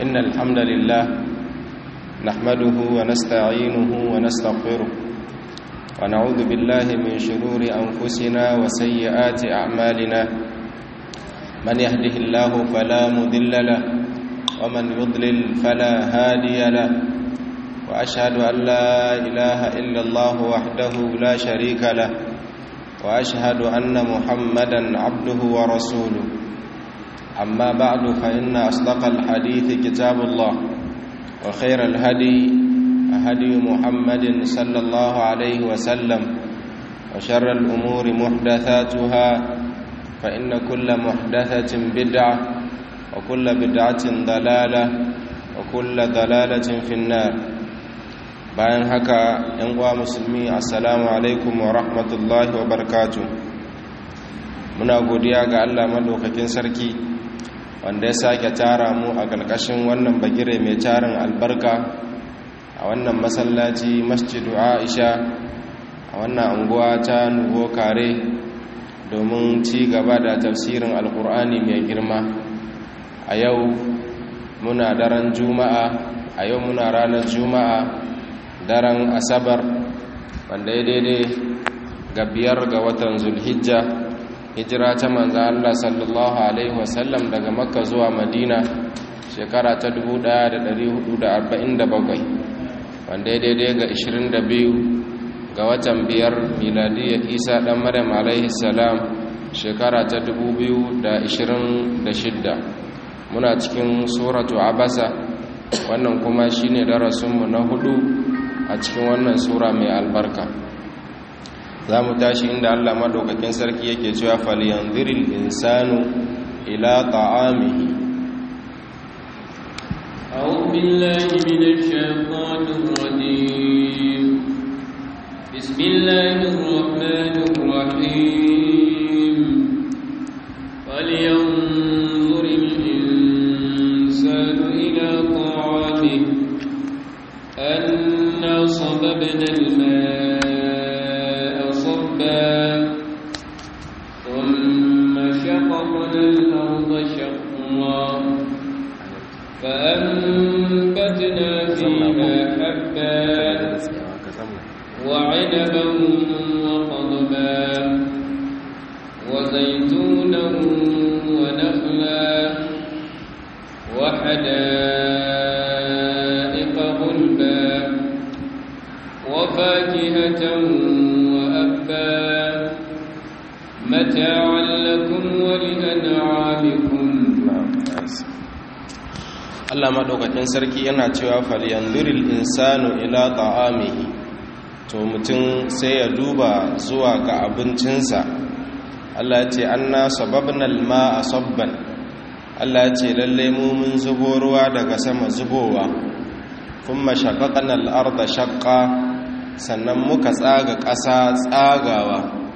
إن الحمد لله نحمده ونستعينه ونستغفره ونعوذ بالله من شرور أنفسنا وسيئات أعمالنا من يهده الله فلا مذل له ومن يضلل فلا هادي له وأشهد أن لا إله إلا الله وحده لا شريك له وأشهد أن محمدا عبده ورسوله أما بعد فإن أصدق الحديث كتاب الله وخير الهدي هدي محمد صلى الله عليه وسلم وشر الأمور محدثاتها فإن كل محدثة بدعة وكل بدعة ضلالة وكل ضلالة في النار bayan haka ‘yan uwa musulmi assalamu alaikum wa rahmatullahi wa barkatu muna godiya ga allah maɗaukakin sarki wanda ya sake tara mu a ƙarƙashin wannan bagire mai tarin albarka a wannan masallaci masjidu aisha a wannan anguwa ta nuvo kare domin ci gaba da tafsirin alkur'ani mai girma a yau muna daren juma'a a yau muna ranar juma'a daren asabar wanda ya daidai ga biyar ga watan zulhijja hijira ta manzan Allah sallallahu Alaihi wasallam daga makka zuwa madina shekara ta 1447 wanda ya daidai ga 22 ga watan biyar miladiyya isa dan maryam alaihi salam shekara ta 2026 muna cikin suratu abasa wannan kuma shine darasinmu na hudu a cikin wannan sura mai albarka za mu tashi inda allah maɗaukakin sarki yake cewa falyanziril insanu ila ta'amihi أعوذ بالله من الشيطان الرجيم بسم الله الرحمن الرحيم فلينظر الإنسان إلى طعامه أنا صببنا الماء صبا ثم شققنا الأرض شقا فأنبتنا فيها حبا وعنبا وقضبا وزيتونا ونخلا وحدائق غلبا وفاكهة وأبا متاعا لكم ولأنعامكم Allah maɗaukakin sarki yana cewa falyanzuril insanu ila ta'amihi to mutum sai ya duba zuwa ga abincinsa Allah ce anna sababna al-ma'a sabban Allah ce lalle mu mun zubo ruwa daga sama zubowa kuma shaqaqna al-arda shaqqa sannan muka tsaga ƙasa tsagawa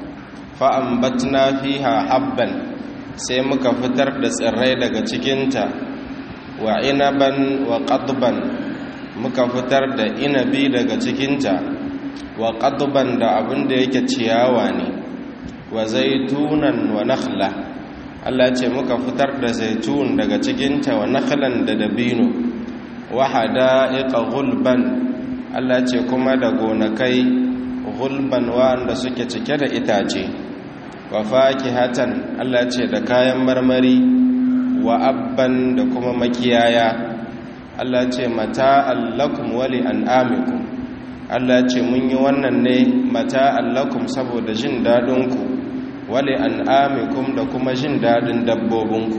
fa ambatna fiha habban sai muka fitar da tsirrai daga cikinta wa inaban wa qadban muka fitar da inabi daga cikinta wa qadban da abin da yake ciyawa ne wa zaitunan wa nakhla Allah ce muka fitar da zaitun daga cikinta wa nakhlan da dabino wa hada'iqa gulban Allah ce kuma da gonakai gulban wanda suke cike da itace wa fakihatan Allah ce da kayan marmari wa abban da kuma makiyaya Allah ce mata allakum wali an'amikum Allah ce mun yi wannan ne mata allakum saboda jin dadinku wali an'amikum da kuma jin dadin dabbobinku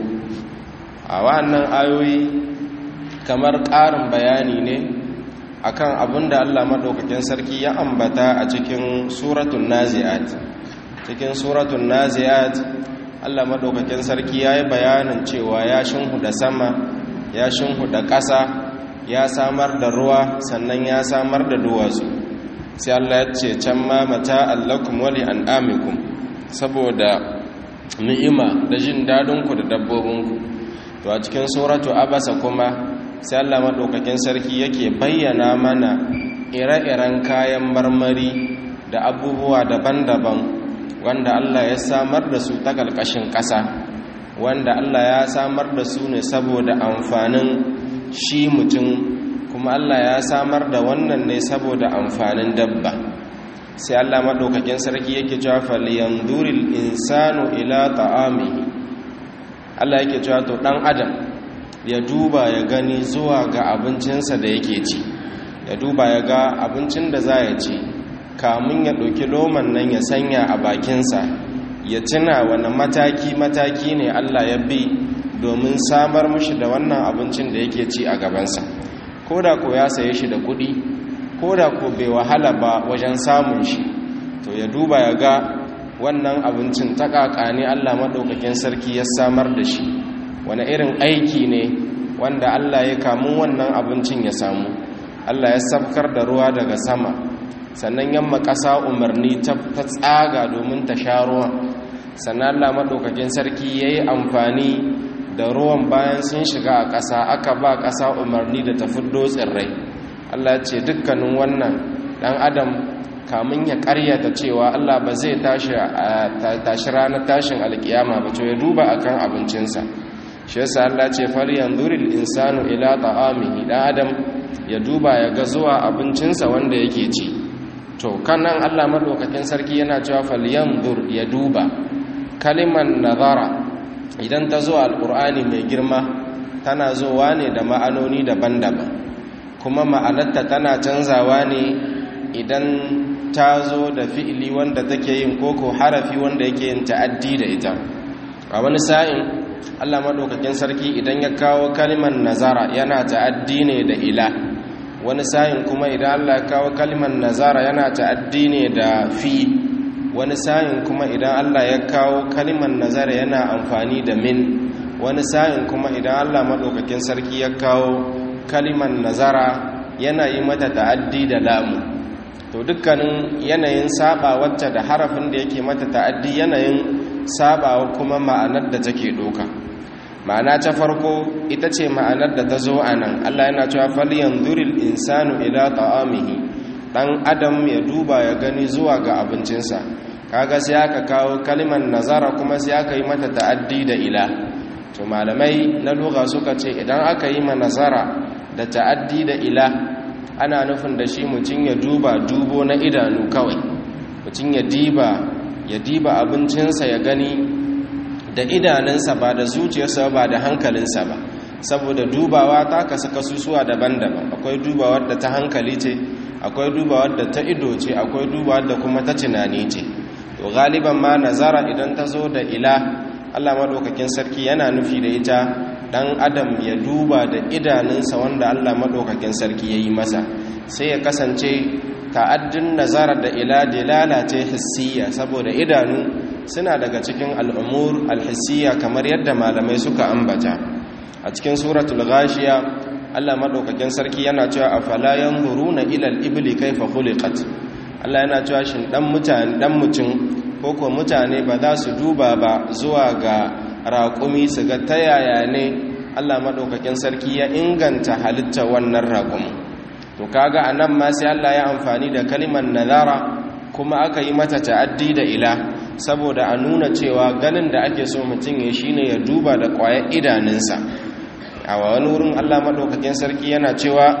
a wannan ayoyi kamar ƙarin bayani ne akan abin da Allah maɗaukakin sarki ya ambata a cikin suratun nazi'at cikin suratun nazi'at Allah maɗaukakin sarki ya yi bayanin cewa ya shinhuda sama ya shinhuda ƙasa ya samar da ruwa sannan ya samar da duwatsu sai Allah ya ce can ma mata allakum wali an'amikum saboda ni'ima da jin dadinku da dabbobinku to a cikin suratu abasa kuma sai Allah maɗaukakin sarki yake bayyana mana ire-iren kayan marmari da abubuwa daban-daban wanda Allah ya samar da su ta ƙarƙashin ƙasa wanda Allah ya samar da su ne saboda amfanin shi mutum kuma Allah ya samar da wannan ne saboda amfanin dabba sai Allah maɗaukakin sarki yake cewa falyanzuril insanu ila ta'amihi Allah yake cewa to ɗan adam ya duba ya gani zuwa ga abincinsa da yake ci ya duba ya ga abincin da za ya ci kamun ya ɗauki loman nan ya sanya a bakinsa ya tuna wani mataki-mataki ne Allah ya bi domin samar mushi da wannan abincin da yake ci a gabansa ko da ko ya saye shi da kuɗi ko da ko bai wahala ba wajen samun shi to ya duba ya ga wannan abincin ta ne Allah maɗaukakin sarki ya samar da shi wani irin aiki ne wanda Allah ya kamun wannan abincin ya samu Allah ya sabkar da ruwa daga sama sannan yamma ƙasa umarni ta tsaga domin ta sha ruwan sannan Allah maɗaukakin sarki ya yi amfani da ruwan bayan sun shiga a ƙasa aka ba ƙasa umarni da ta fiddo tsirrai Allah ce dukkanin wannan ɗan adam kamun ya ƙaryata cewa Allah ba zai tashi ranar tashin alkiyama ba to ya duba akan abincinsa shi yasa Allah ce fal yanzuril insanu ila ta'amihi dan adam ya duba ya ga zuwa abincinsa wanda yake ci to kanan Allah madaukakin sarki yana cewa fal yanzur ya duba kaliman nazara idan ta zo alqur'ani mai girma tana zowa ne da ma'anoni daban-daban kuma ma'anarta tana canzawa ne idan ta zo da fi'ili wanda take yin koko harafi wanda yake yin ta'addi da ita a wani sa'in Allah maɗaukakin sarki idan ya kawo kalimar nazara yana ta'addi ne da ila wani sa'in kuma idan Allah ya kawo kalimar nazara yana ta'addi ne da fi wani sa'in kuma idan Allah ya kawo kalimar nazara yana amfani da min wani sa'in kuma idan Allah maɗaukakin sarki ya kawo kalimar nazara yana yi mata ta'addi da lamu to dukkanin yanayin saba wacce da harafin da yake mata ta'addi yanayin sabawa kuma ma'anar da take doka ma'ana ta farko ita ce ma'anar da ta zo a nan Allah yana cewa falyanzuril insanu ila ta'amihi dan adam ya duba ya gani zuwa ga abincinsa kaga sai aka kawo kalimar nazara kuma sai aka yi mata ta'addi da ila to malamai na lugha suka ce idan aka yi ma nazara da ta'addi da ila ana nufin da shi mutum ya duba dubo na idanu kawai mutum ya diba ya diba abincinsa ya gani da idanunsa ba da zuciyarsa ba da hankalinsa ba saboda dubawa ta kasu kasusuwa daban-daban akwai dubawar da ta hankali ce akwai dubawar da ta ido ce akwai dubawar da kuma ta tunani ce to galiban ma nazara idan ta zo da ila Allah madaukakin sarki yana nufi da ita dan adam ya duba da idanunsa wanda Allah madaukakin sarki yayi masa sai ya kasance ta'addin nazara da ila dilala ce hissiya saboda idanu suna daga cikin al'umur alhissiya kamar yadda malamai suka ambata a cikin suratul ghashiya Allah madaukakin sarki yana cewa afala yanzuruna ila al-ibli kayfa khuliqat Allah yana cewa shin dan mutane dan mutum ko ko mutane ba za su duba ba zuwa ga raƙumi su ga ta yaya ne Allah madaukakin sarki ya inganta halitta wannan raƙumi to kaga anan ma sai Allah ya amfani da kalimar nazara kuma aka yi mata ta'addi da ila saboda a nuna cewa ganin da ake so mutum ya shine ya duba da ƙwayar idanunsa a wani wurin Allah madaukakin sarki yana cewa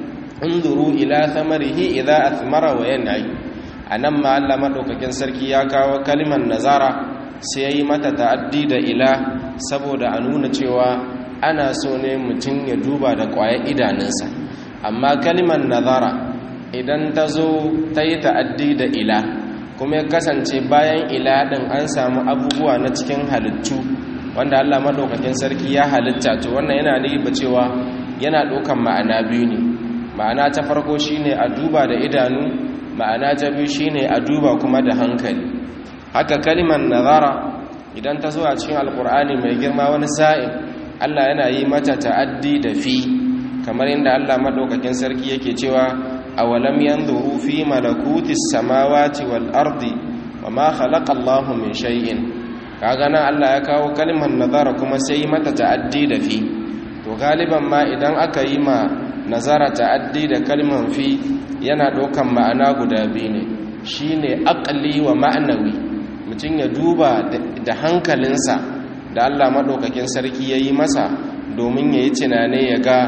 unzuru ila thamarihi idza athmara wa yan'i anan ma Allah madaukakin sarki ya kawo kalimar nazara sai ya yi mata ta'addi da ila saboda a nuna cewa ana so ne mutum ya duba da ƙwayar idanunsa amma kalimar nazara idan ta zo ta yi ta'addi da ila kuma ya kasance bayan ila ɗin an samu abubuwa na cikin halittu wanda allah maɗaukakin sarki ya halitta to wannan yana ba cewa yana ɗaukan ma'ana biyu ne ma'ana ta farko shine a duba da idanu ma'ana ta biyu shine a duba kuma da hankali haka kalimar nazara idan ta zo a cikin alkur'ani mai girma wani sa'in allah yana yi mata ta'addi da fi kamar inda Allah madaukakin sarki yake cewa awalam yanzuru fi malakutis samawati wal ardi wama khalaqa Allahu min shay'in kaga nan Allah ya kawo kalmar nazara kuma sai mata ta'addi da fi to galiban ma idan aka yi ma nazara ta'addi da kalmar fi yana dokan ma'ana guda biyu ne shine aqli wa ma'nawi mutum ya duba da hankalinsa da Allah madaukakin sarki yayi masa domin yayi tunane ya ga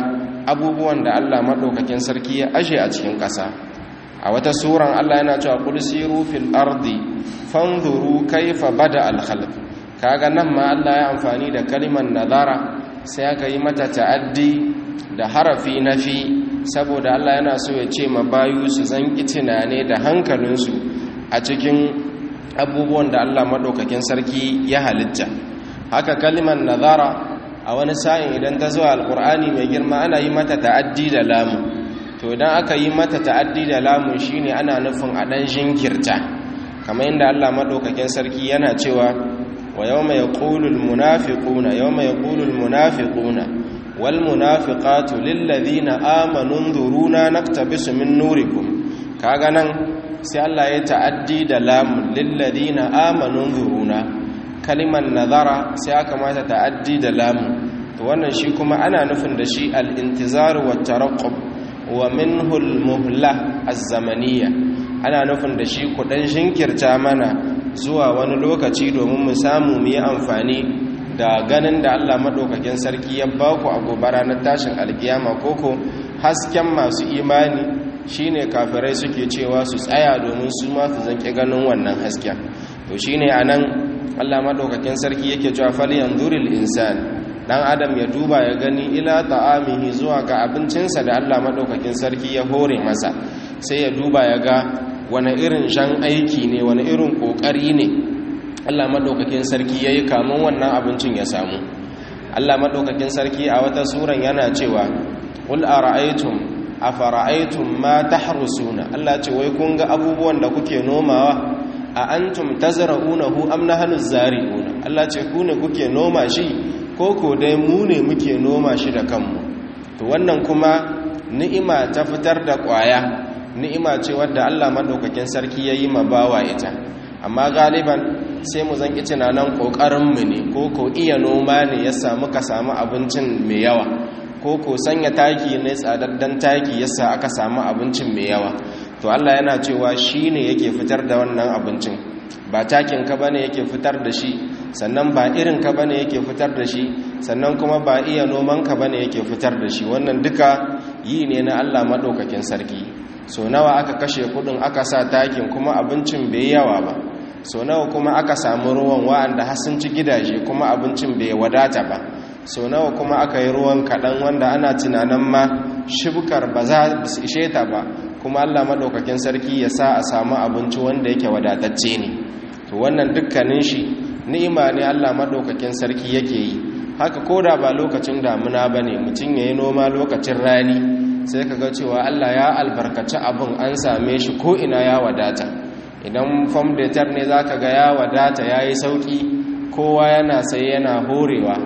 abubuwan da Allah maɗaukakin sarki ya ashe a cikin ƙasa a wata suran Allah yana cewa qul siru fil ardi fanzuru kaifa bada al khalq kaga nan ma Allah ya amfani da kalimar nazara sai aka yi mata ta'addi da harafi nafi saboda Allah yana so ya ce ma bayu su zanki tunane da hankalinsu a cikin abubuwan da Allah maɗaukakin sarki ya halitta haka kalimar nazara a wani sa'in idan ta zuwa alkur'ani mai girma ana yi mata ta'addi da lamu to idan aka yi mata ta'addi da lamu shine ana nufin a ɗan jinkirta kamar yadda Allah maɗaukakin sarki yana cewa wa yawma yaqulu almunafiquna yawma yaqulu almunafiquna wal munafiqatu lil ladina amanu dhuruna naktabisu min nurikum kaga nan sai Allah ya ta'addi da lamu lil ladina amanu dhuruna kalimar nazara sai aka mata ta'addi da lamu to wannan shi kuma ana nufin da shi al-intizar wa taraqqub wa minhu al-muhla az-zamaniyya ana nufin da shi kudan shinkirta mana zuwa wani lokaci domin mu samu mu yi amfani da ganin da Allah madaukakin sarki ya ba ku a gobe ranar tashin alkiyama koko hasken masu imani shine kafirai suke cewa su tsaya domin su ma su zanke ganin wannan hasken to shine anan Allah madaukakin sarki yake cewa fal yanzuril insan dan adam ya duba ya gani ila ta'amihi zuwa ga abincinsa da Allah madaukakin sarki ya hore masa sai ya duba ya ga wani irin shan aiki ne wani irin kokari ne Allah madaukakin sarki yayi kamun wannan abincin ya samu Allah madaukakin sarki a wata suran yana cewa qul ara'aytum afara'aytum ma tahrusuna Allah ce wai kun ga abubuwan da kuke nomawa a antum tazra'unahu am nahnu zari'una Allah ce ku ne kuke noma shi ko ko dai mu ne muke noma shi da kanmu to wannan kuma ni'ima ta fitar da kwaya ni'ima ce wadda Allah madaukakin sarki yayi ma bawa ita amma galiban sai mu zanki tunanin kokarin mu ne ko ko iya noma ne ya samu ka samu abincin mai yawa ko ko sanya taki ne tsadaddan taki yasa aka samu abincin mai yawa to Allah yana cewa shi ne yake fitar da wannan abincin ba takin ka bane yake fitar da shi sannan ba irin ka bane yake fitar da shi sannan kuma ba iya noman ka bane yake fitar da shi wannan duka yi ne na Allah madaukakin sarki so nawa aka kashe kudin aka sa takin kuma abincin bai yawa ba so nawa kuma aka samu ruwan wa'anda har sun ci gidaje kuma abincin bai wadata ba so nawa kuma aka yi ruwan kaɗan wanda ana tunanin ma shibkar ba za su ishe ta ba kuma Allah maɗaukakin sarki ya sa a samu abinci wanda yake wadatacce ne to wannan dukkanin shi ni'ima ne Allah maɗaukakin sarki yake yi haka koda ba lokacin damuna ba ne mutum ya yi noma lokacin rani sai ka ga cewa Allah ya albarkaci abin an same shi ko ina ya wadata idan fam detar ne za ka ga ya wadata ya yi sauƙi kowa yana sai yana horewa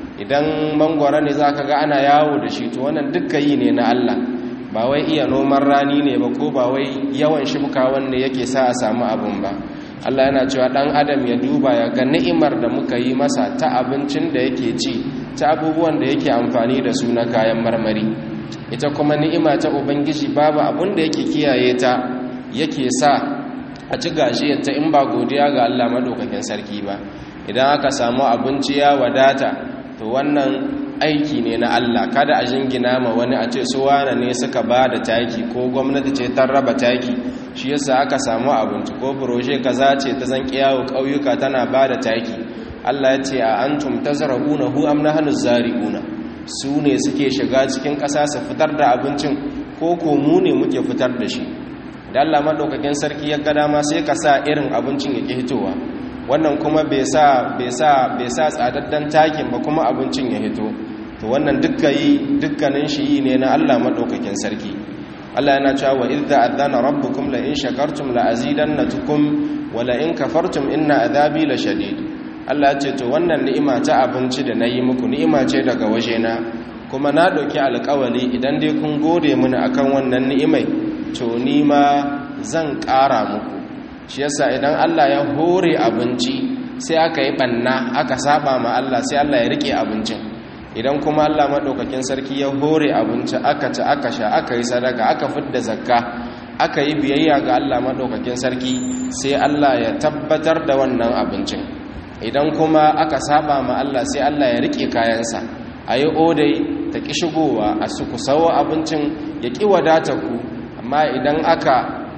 idan mangwara ne za ka ga ana yawo da shi to wannan dukka yi ne na Allah ba wai iya noman rani ne ba ko ba wai yawan shibka wanda yake sa a samu abin ba Allah yana cewa dan adam ya duba ya ga ni'imar da muka yi masa ta abincin da yake ci ta abubuwan da yake amfani da su na kayan marmari ita kuma ni'ima ta ubangiji babu abin da yake kiyaye ta yake sa a ci gashiyarta in ba godiya ga Allah madaukakin sarki ba idan aka samu abinci ya wadata to wannan aiki ne na Allah kada a jingina ma wani a ce su wane ne suka ba da taki ko gwamnati ce ta raba taki shi yasa aka samu abinci ko proje kaza ce ta zan kiyawo ƙauyuka tana ba da taki Allah ya ce a antum tazra'una hu am nahnu zari'una su ne suke shiga cikin ƙasa su fitar da abincin ko ko mu ne muke fitar da shi da Allah madaukakin sarki ya ga dama sai ka sa irin abincin ya ki hitowa wannan kuma bai sa bai sa bai sa tsadaddan takin ba kuma abincin ya hito to wannan dukkan yi dukkanin shi yi ne na Allah madaukakin sarki Allah yana cewa wa idza adana rabbukum la in shakartum la azidannatukum wa la in kafartum inna adhabi la shadid Allah ya ce to wannan ni'ima ta abinci da nayi muku ni'ima ce daga wajena kuma na dauki alƙawari idan dai kun gode mini akan wannan ni'imai to ni ma zan ƙara muku shi yasa idan Allah ya hore abinci sai aka yi banna aka saba ma Allah sai Allah ya rike abincin idan kuma Allah madaukakin sarki ya hore abinci aka ci aka sha aka yi sadaka aka fidda zakka aka yi biyayya ga Allah madaukakin sarki sai Allah ya tabbatar da wannan abincin idan kuma aka saba ma Allah sai Allah ya rike kayansa ayi odai ta ƙi shigowa a su ku sawo abincin ya ƙi wadata ku amma idan aka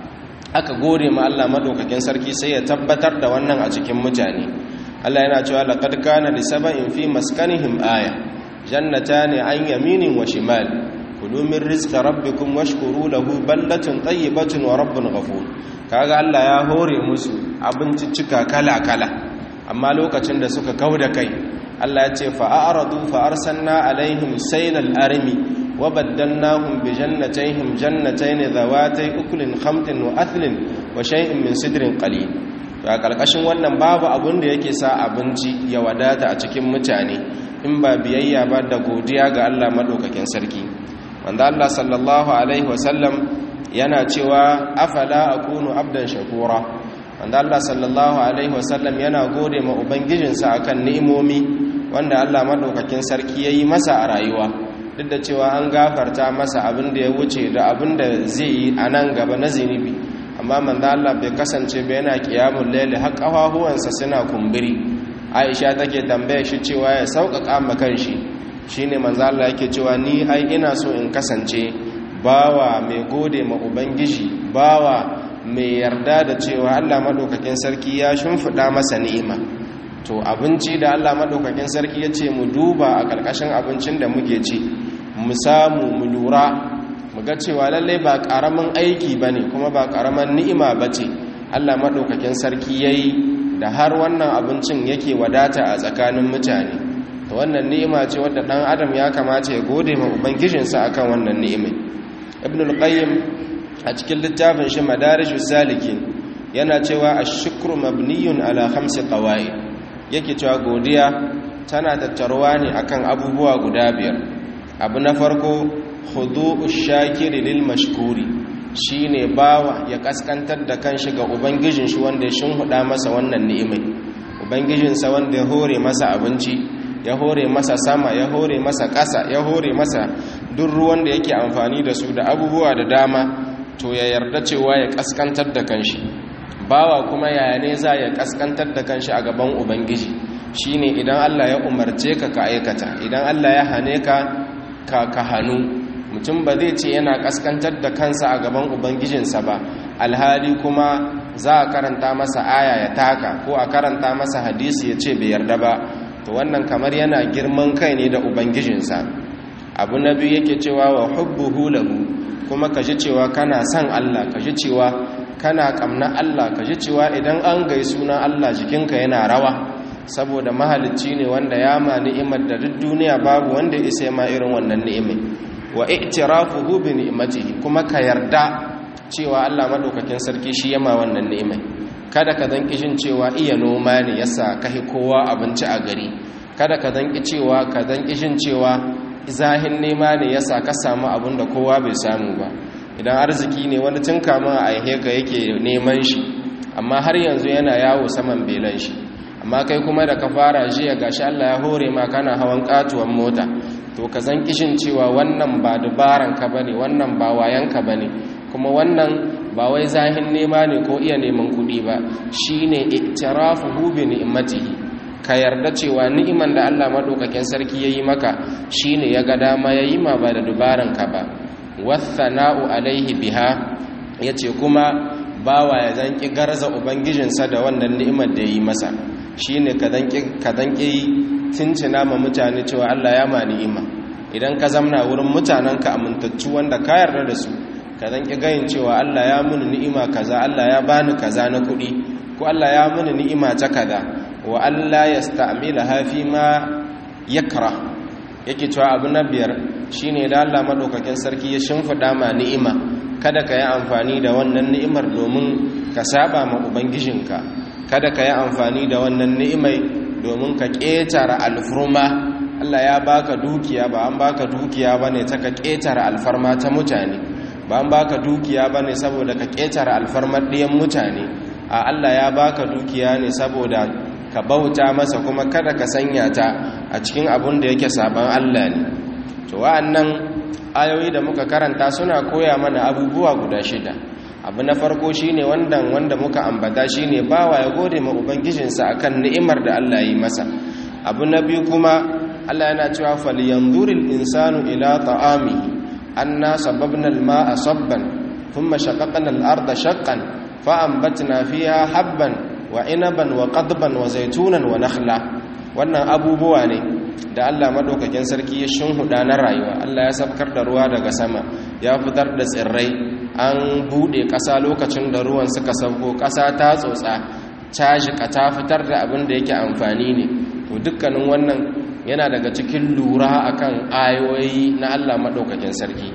aka gode ma Allah madaukakin sarki sai ya tabbatar da wannan a cikin mutane Allah yana cewa laqad kana li sab'in fi maskanihim aya jannatani an yaminin wa shimal kulu min rizqi rabbikum washkuru lahu baldatun tayyibatun wa rabbun ghafur kaga Allah ya hore musu abinciccika kala-kala amma lokacin da suka kauda kai Allah ya ce fa'aradu fa arsalna alaihim saylal armi wa baddalnahum bi jannatayhim jannatayn dhawatay ukulin khamtin wa athlin wa shay'in min sidrin qalil to a kalkashin wannan babu abun da yake sa abinci ya wadata a cikin mutane in ba biyayya ba da godiya ga Allah madaukakin sarki wanda Allah sallallahu alaihi wasallam yana cewa afala akunu abdan shakura wanda Allah sallallahu alaihi wasallam yana gode ma ubangijinsa akan ni'imomi wanda Allah madaukakin sarki yayi masa a rayuwa duk da cewa an gafarta masa abin da ya wuce da abin da zai yi a nan gaba na zinubi amma manzo Allah bai kasance ba yana qiyamul layli har kafafuwansa suna kumburi Aisha take tambaya shi cewa ya sauƙaƙa ma kanshi shine manzo Allah yake cewa ni ai ina so in kasance bawa mai gode ma ubangiji bawa mai yarda da cewa Allah madaukakin sarki ya shimfida masa ni'ima to abinci da Allah madaukakin sarki ya ce mu duba a ƙarƙashin abincin da muke ci mu samu mu lura mu ga cewa lalle ba ƙaramin aiki bane kuma ba ƙaramin ni'ima bace Allah madaukakin sarki yayi da har wannan abincin yake wadata a tsakanin mutane to wannan ni'ima ce wadda dan adam ya kamata ya gode ma ubangijinsa akan wannan ni'imai ibn al-qayyim a cikin littafin shi madarijus salikin yana cewa ash-shukru mabniyun ala khamsi qawaid yake cewa godiya tana tattaruwa ne akan abubuwa guda biyar abu na farko khudu'ush shakiri lil mashkuri shine bawa ya kaskantar da kanshi ga ubangijin shi wanda ya shinhuda masa wannan ni'imai ubangijinsa wanda ya hore masa abinci ya hore masa sama ya hore masa ƙasa ya hore masa duk ruwan da yake amfani da su da abubuwa da dama to ya yarda cewa ya kaskantar da kanshi bawa kuma yaya ne za ya kaskantar da kanshi a gaban ubangiji shine idan Allah ya umarce ka ka aikata idan Allah ya hane ka ka ka hanu mutum ba zai ce yana kaskantar da kansa a gaban ubangijinsa ba alhali kuma za a karanta masa aya ya taka ko a karanta masa hadisi ya ce bai yarda ba to wannan kamar yana girman kai ne da ubangijinsa abu na biyu yake cewa wa hubbuhu lahu kuma ka ji cewa kana son Allah ka ji cewa kana kamna Allah ka ji cewa idan an gai sunan Allah jikinka yana rawa saboda mahalicci ne wanda ya ma ni'imar da duk duniya babu wanda isa ma irin wannan ni'imai wa i'tirafuhu bi ni'matihi kuma ka yarda cewa Allah madaukakin sarki shi yama wannan ni'imai kada ka zanki jin cewa iya noma ne yasa kai kowa abinci a gari kada ka zanki cewa ka zanki jin cewa zahin nema ne yasa ka samu abin da kowa bai samu ba idan arziki ne wani tun kamun a aihe ka yake neman shi amma har yanzu yana yawo saman belan shi amma kai kuma da ka fara jiya gashi Allah ya hore ma kana hawan katuwan mota to ka zan kishin cewa wannan ba dubaran ka bane wannan ba wayan ka bane kuma wannan ba wai zahin nema ne ko iya neman kuɗi ba shine iktirafuhu bi ni'matihi ka yarda cewa ni'iman da Allah madaukakin sarki yayi maka shine ya ga dama yayi ma ba da dubaran ka ba wathana'u alaihi biha yace kuma bawa ya zanki garza ubangijinsa da wannan ni'imar da yayi masa shine ka zanki ka zanki tincina ma mutane cewa Allah ya ma ni'ima idan ka zamna wurin mutanenka amintaccu wanda ka yarda da su ka zanki gayin cewa Allah ya muni ni'ima kaza Allah ya bani kaza na kuɗi ko Allah ya muni ni'ima ta kaza wa Allah yasta'milaha fi ma yakra yake cewa abu na biyar shine da Allah madaukakin sarki ya shimfida ma ni'ima kada ka yi amfani da wannan ni'imar domin ka saba ma ubangijinka kada ka yi amfani da wannan ni'imai domin ka ƙetare alfurma Allah ya baka dukiya ba an baka dukiya bane ta ka ƙetare alfarma ta mutane ba an baka dukiya bane saboda ka ƙetare alfarmar ɗiyan mutane a Allah ya baka dukiya ne saboda ka bauta masa kuma kada ka sanya ta a cikin abun da yake saban Allah ne to wa'annan ayoyi da muka karanta suna koya mana abubuwa guda shida abu na farko shine wanda wanda muka ambata shine bawa ya gode ma ubangijinsa akan ni'imar da Allah yi masa abu na biyu kuma Allah yana cewa falyanzuril insanu ila ta'amihi anna sababna al-ma'a sabban thumma shaqaqna al-arda shaqqan fa'ambatna fiha habban wa inaban wa qadban wa zaitunan wa nakhla wannan abubuwa ne da Allah madaukakin sarki ya shinhuda na rayuwa Allah ya sabkar da ruwa daga sama ya fitar da tsirrai an bude ƙasa lokacin da ruwan suka sauko ƙasa ta tsotsa cajika ta fitar da abin da yake amfani ne to dukkanin wannan yana daga cikin lura akan ayoyi na Allah madaukakin sarki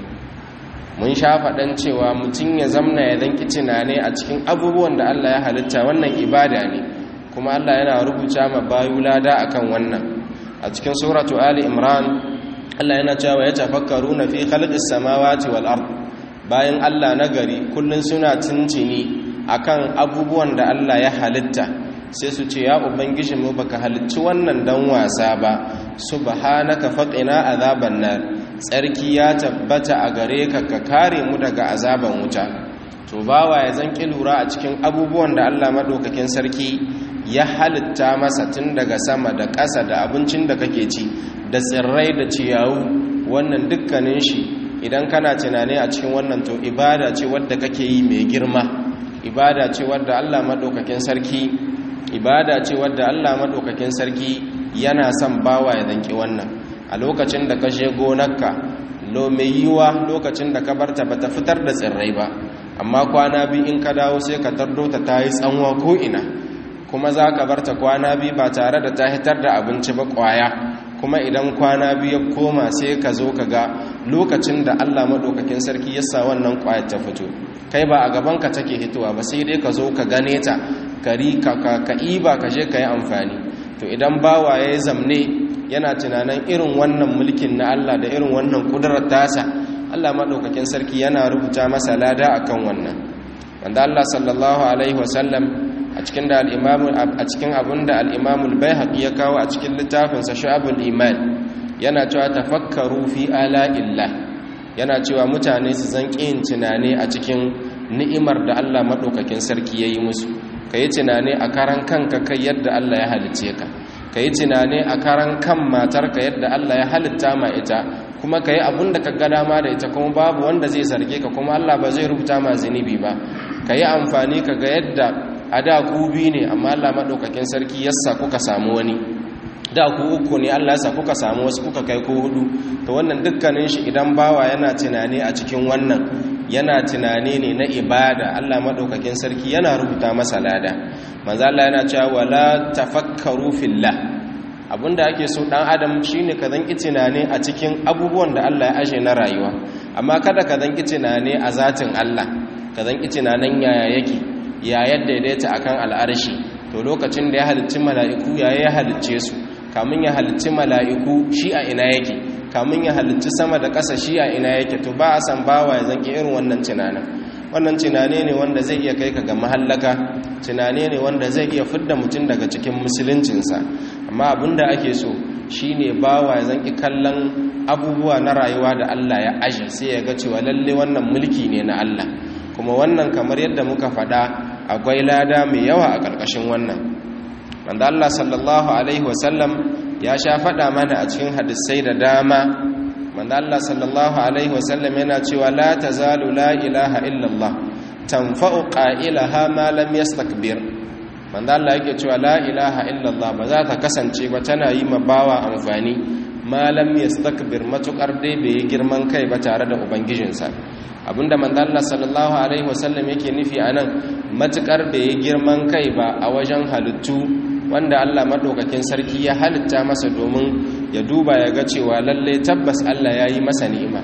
mun sha faɗan cewa mutum ya zamna ya zanki tunane a cikin abubuwan da Allah ya halitta wannan ibada ne kuma Allah yana rubuta ma bayu lada akan wannan a cikin suratu ali imran Allah yana cewa ya tafakkaruna fi khalqis samawati wal ard bayan Allah nagari kullun suna tuntuni akan abubuwan da Allah ya halitta sai su ce ya ubangiji mu baka halicci wannan dan wasa ba subhanaka faqina azaban nar tsarki ya tabbata a gare ka ka kare mu daga azaban wuta to bawa ya zanki lura a cikin abubuwan da Allah madaukakin sarki ya halitta masa tun daga sama da ƙasa da abincin da kake ci da tsirrai da ciyawu wannan dukkanin shi idan kana tunani a cikin wannan to ibada ce wadda kake yi mai girma ibada ce wadda Allah madaukakin sarki ibada ce wadda Allah madaukakin sarki yana son bawa ya danki wannan a lokacin da ka je gonarka lo mai yiwa lokacin da ka barta bata fitar da tsirrai ba amma kwana biyu in ka dawo sai ka tardo ta tayi tsanwa ko ina kuma za ka barta kwana biyu ba tare da ta hitar da abinci ba kwaya kuma idan kwana biyu ya koma sai ka zo ka ga lokacin da Allah maɗaukakin sarki ya sa wannan kwayar ta fito kai ba a gabanka take hitowa ba sai dai ka zo ka gane ta kari ka ka iba ka je ka yi amfani to idan bawa ya yi zamne yana tunanin irin wannan mulkin na Allah da irin wannan kudurar tasa Allah maɗaukakin sarki yana rubuta masa lada akan wannan wanda Allah sallallahu alaihi wasallam a cikin da al-imamu a cikin abinda al-imamu al-baihaqi ya kawo a cikin littafin sa shu'abul iman yana cewa tafakkaru fi ala'illah yana cewa mutane su zan yin tunani a cikin ni'imar da Allah maɗaukakin sarki yayi musu kayi tunani a karan kanka kai yadda Allah ya halice ka ka yi tunani a karan kan matarka yadda Allah ya halitta ma ita kuma ka yi abin da ka ga dama da ita kuma babu wanda zai zarge ka kuma Allah ba zai rubuta ma zunubi ba ka yi amfani ka ga yadda a da ku bi ne amma Allah maɗaukakin sarki yassa kuka samu wani da ku uku ne Allah yasa kuka samu wasu kuka kai ko hudu to wannan dukkanin shi idan bawa yana tunani a cikin wannan yana tunani ne na ibada Allah maɗaukakin sarki yana rubuta masa lada manzo Allah yana cewa wala tafakkaru fillah abinda ake so dan adam shine ka zanki tunani a cikin abubuwan da Allah ya ashe na rayuwa amma kada ka zanki tunani a zatin Allah ka zanki tunanin yaya yake ya yadda daidaita akan al'arshi to lokacin da ya halicci mala'iku yaya ya halicce su kamun ya halicci mala'iku shi a ina yake kamun ya halicci sama da ƙasa shi a ina yake to ba a san bawa ya zanki irin wannan tunanin wannan tunane ne wanda zai iya kai ka ga mahallaka tunane ne wanda zai iya fidda mutum daga cikin musuluncinsa amma abinda ake so shine bawa ya zanki kallon abubuwa na rayuwa da Allah ya aje sai ya ga cewa lalle wannan mulki ne na Allah kuma wannan kamar yadda muka faɗa akwai lada mai yawa a ƙarƙashin wannan wanda Allah sallallahu alaihi wasallam ya sha faɗa mana a cikin hadisai da dama manzo Allah sallallahu alaihi wasallam yana cewa la tazalu la ilaha illallah tanfa'u qailaha ma lam yastakbir manzo Allah yake cewa la ilaha illallah ba za ta kasance ba tana yi ma bawa amfani ma lam yastakbir matukar dai bai yi girman kai ba tare da ubangijinsa abinda manzo Allah sallallahu alaihi wasallam yake nufi anan matukar bai yi girman kai ba a wajen halittu wanda Allah maɗaukakin sarki ya halitta masa domin ya duba ya ga cewa lalle tabbas Allah ya yi masa ni'ima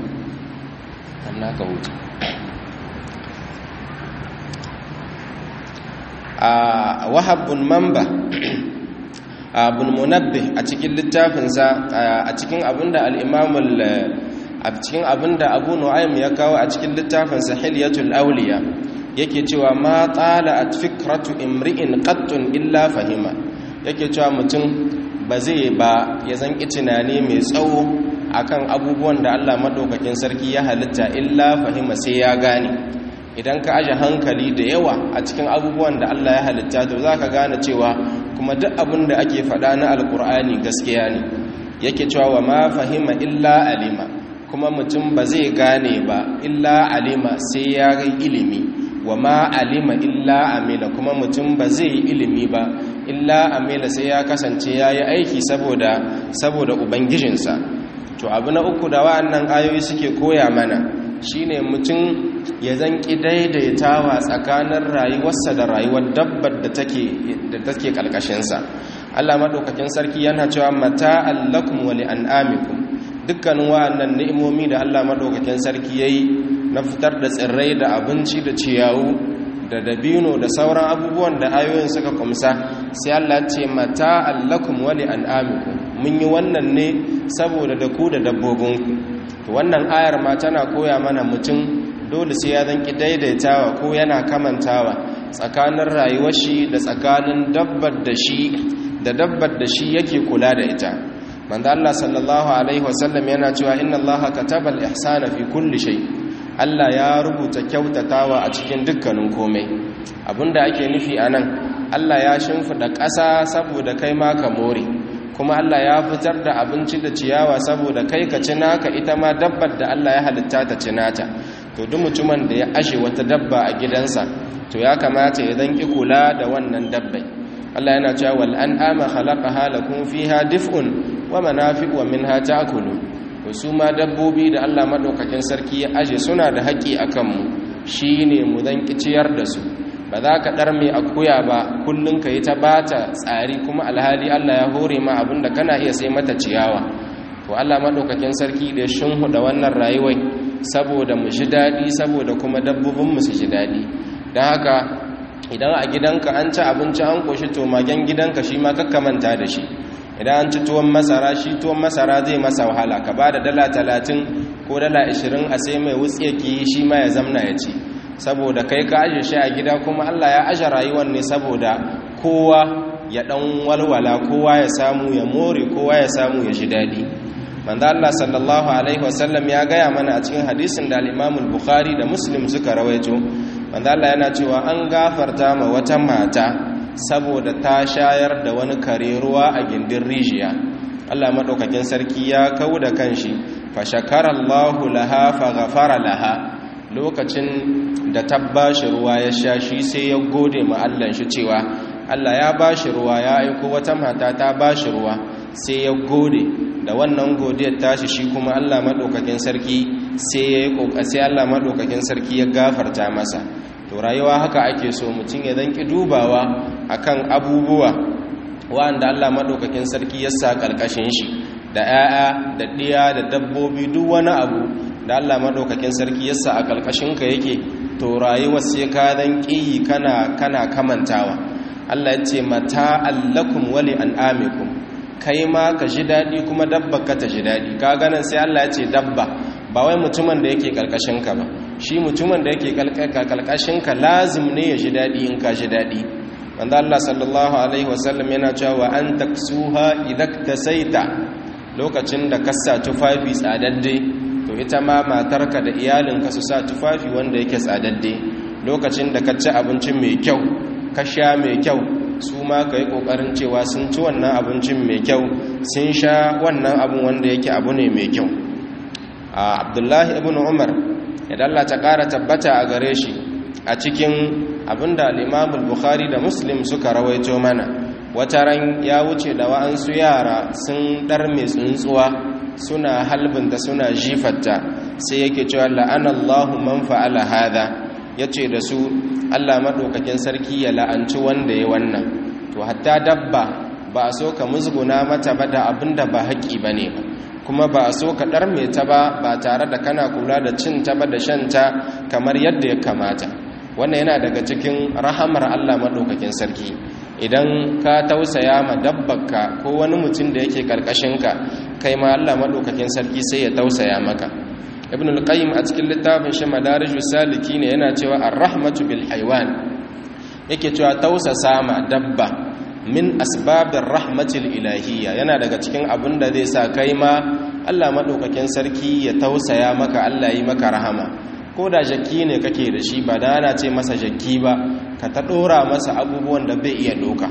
amma ka hutu a wahabbun mamba abun munabbi a cikin littafinsa a cikin abinda al'imamul a cikin abinda abu nu'aym ya kawo a cikin littafinsa hilyatul auliya yake cewa ma tsala at fikratu imri'in qattun illa fahima yake cewa mutum ba zai ba ya zanki tunani mai tsawo akan abubuwan da Allah madaukakin sarki ya halitta illa fahima sai ya gane idan ka aje hankali da yawa a cikin abubuwan da Allah ya halitta to zaka gane cewa kuma duk abin da ake faɗa na alkur'ani gaskiya ne yake cewa wa ma fahima illa alima kuma mutum ba zai gane ba illa alima sai ya yi ilimi wa ma alima illa amila kuma mutum ba zai yi ilimi ba illa amila sai ya kasance ya yi aiki saboda saboda ubangijinsa to abu na uku da wa'annan ayoyi suke koya mana shine mutum ya zanki daidaitawa tsakanin rayuwarsa da rayuwar dabbar da take da take kalkashinsa Allah madaukakin sarki yana cewa mata allakum wa li'an'amikum dukkanin wa'annan ni'imomi da Allah madaukakin sarki yayi na fitar da tsirrai da abinci da ciyawu da dabino da sauran abubuwan da ayoyin suka kumsa sai Allah ce mata allakum wa li'an'amikum mun yi wannan ne saboda da ku da dabbobinku to wannan ayar ma tana koya mana mutum dole sai ya zanki daidaitawa ko yana kamantawa tsakanin rayuwar shi da tsakanin dabbar da shi da dabbar da shi yake kula da ita manzo Allah sallallahu alaihi wasallam yana cewa inna Allah kataba al-ihsana fi kulli shay Allah ya rubuta kyautatawa a cikin dukkanin komai abinda ake nufi anan Allah ya shimfida ƙasa saboda kai ma ka more kuma Allah ya fitar da abinci da ciyawa saboda kai ka ci naka ita ma dabbar da Allah ya halitta ta ci nata to duk mutumin da ya ashe wata dabba a gidansa to ya kamata ya danki kula da wannan dabbai Allah yana cewa wal an'ama khalaqaha lakum fiha dif'un wa manafi'u wa minha ta'kulun to su ma dabbobi da Allah madaukakin sarki ya aje suna da haƙi akan mu shine mu danki ciyar da su ba za ka ɗar mai akuya ba kullum ka yi ta bata tsari kuma alhali Allah ya hore ma abinda kana iya sai mata ciyawa to Allah maɗaukakin sarki da da wannan rayuwai saboda mu ji daɗi saboda kuma dabbobinmu su ji daɗi don haka idan a gidanka an ci abinci an ƙoshi to magen gidanka shi ma manta da shi idan an ci tuwon masara shi tuwon masara zai masa wahala ka ba da dala talatin ko dala ashirin a sai mai wutsiyaki shi ma ya zamna ya ci saboda kai ka aje shi a gida kuma Allah ya aje rayuwar ne saboda kowa ya dan walwala kowa ya samu ya more kowa ya samu ya ji dadi manzo Allah sallallahu alaihi wasallam ya gaya mana a cikin hadisin da al-Imam al-Bukhari da Muslim suka rawaito manzo Allah yana cewa an gafarta ma wata mata saboda ta shayar da wani kare ruwa a gindin rijiya Allah madaukakin sarki ya kauda kanshi fa shakara Allahu laha fa ghafara laha lokacin da ta bashi ruwa ya sha shi sai ya gode ma Allah shi cewa Allah ya bashi ruwa ya aiko wata mata ta bashi ruwa sai ya gode da wannan godiyar tashi shi kuma Allah madaukakin sarki sai ya yi kokasi Allah madaukakin sarki ya gafarta masa to rayuwa haka ake so mutum ya danki dubawa akan abubuwa wanda Allah madaukakin sarki ya sa karkashin shi da 'ya'ya da ɗiya da dabbobi duk wani abu da Allah madaukakin sarki yasa a kalkashinka yake to rayuwar sai ka dan kiyi kana kana kamantawa Allah ya ce mata allakum wali an'amikum kai ma ka ji dadi kuma dabba ka ta ji dadi ka ganin sai Allah ya ce dabba ba wai mutumin da yake kalkashinka ba shi mutumin da yake kalkashinka lazim ne ya ji dadi in ka ji dadi wanda Allah sallallahu alaihi wasallam yana cewa an taksuha idaktasaita lokacin da ka sa tufafi tsadadde to ita ma matarka da iyalinka su sa tufafi wanda yake tsadadde lokacin da ka ci abinci mai kyau ka sha mai kyau su ma ka yi ƙoƙarin cewa sun ci wannan abincin mai kyau sun sha wannan abin wanda yake abu ne mai kyau a abdullahi ibn umar idan Allah ta ƙara tabbata a gare shi a cikin abinda al'imamul bukhari da muslim suka rawaito mana wata ran ya wuce da wa'ansu yara sun ɗar mai tsuntsuwa suna halbinta suna jifatta sai yake cewa la'anallahu man fa'ala hada yace da su Allah madaukakin sarki ya la'anci wanda ya wannan to hatta dabba ba a so ka musguna mata ba da abinda ba haƙi bane ba kuma ba a so ka ɗarme ta ba ba tare da kana kula da cin ta ba da shan ta kamar yadda ya kamata wannan yana daga cikin rahamar Allah madaukakin sarki idan ka tausaya ma dabbarka ko wani mutum da yake ka kai ma Allah madaukakin sarki sai ya tausaya maka ibn al-qayyim a cikin littafin shi madarijus saliki ne yana cewa ar-rahmatu bil haywan yake cewa tausasa ma dabba min asbabir rahmatil ilahiyya yana daga cikin abin da zai sa kai ma Allah madaukakin sarki ya tausaya maka Allah yi maka rahama ko da jaki ne kake da shi ba da ana ce masa jaki ba ka ta dora masa abubuwan da bai iya doka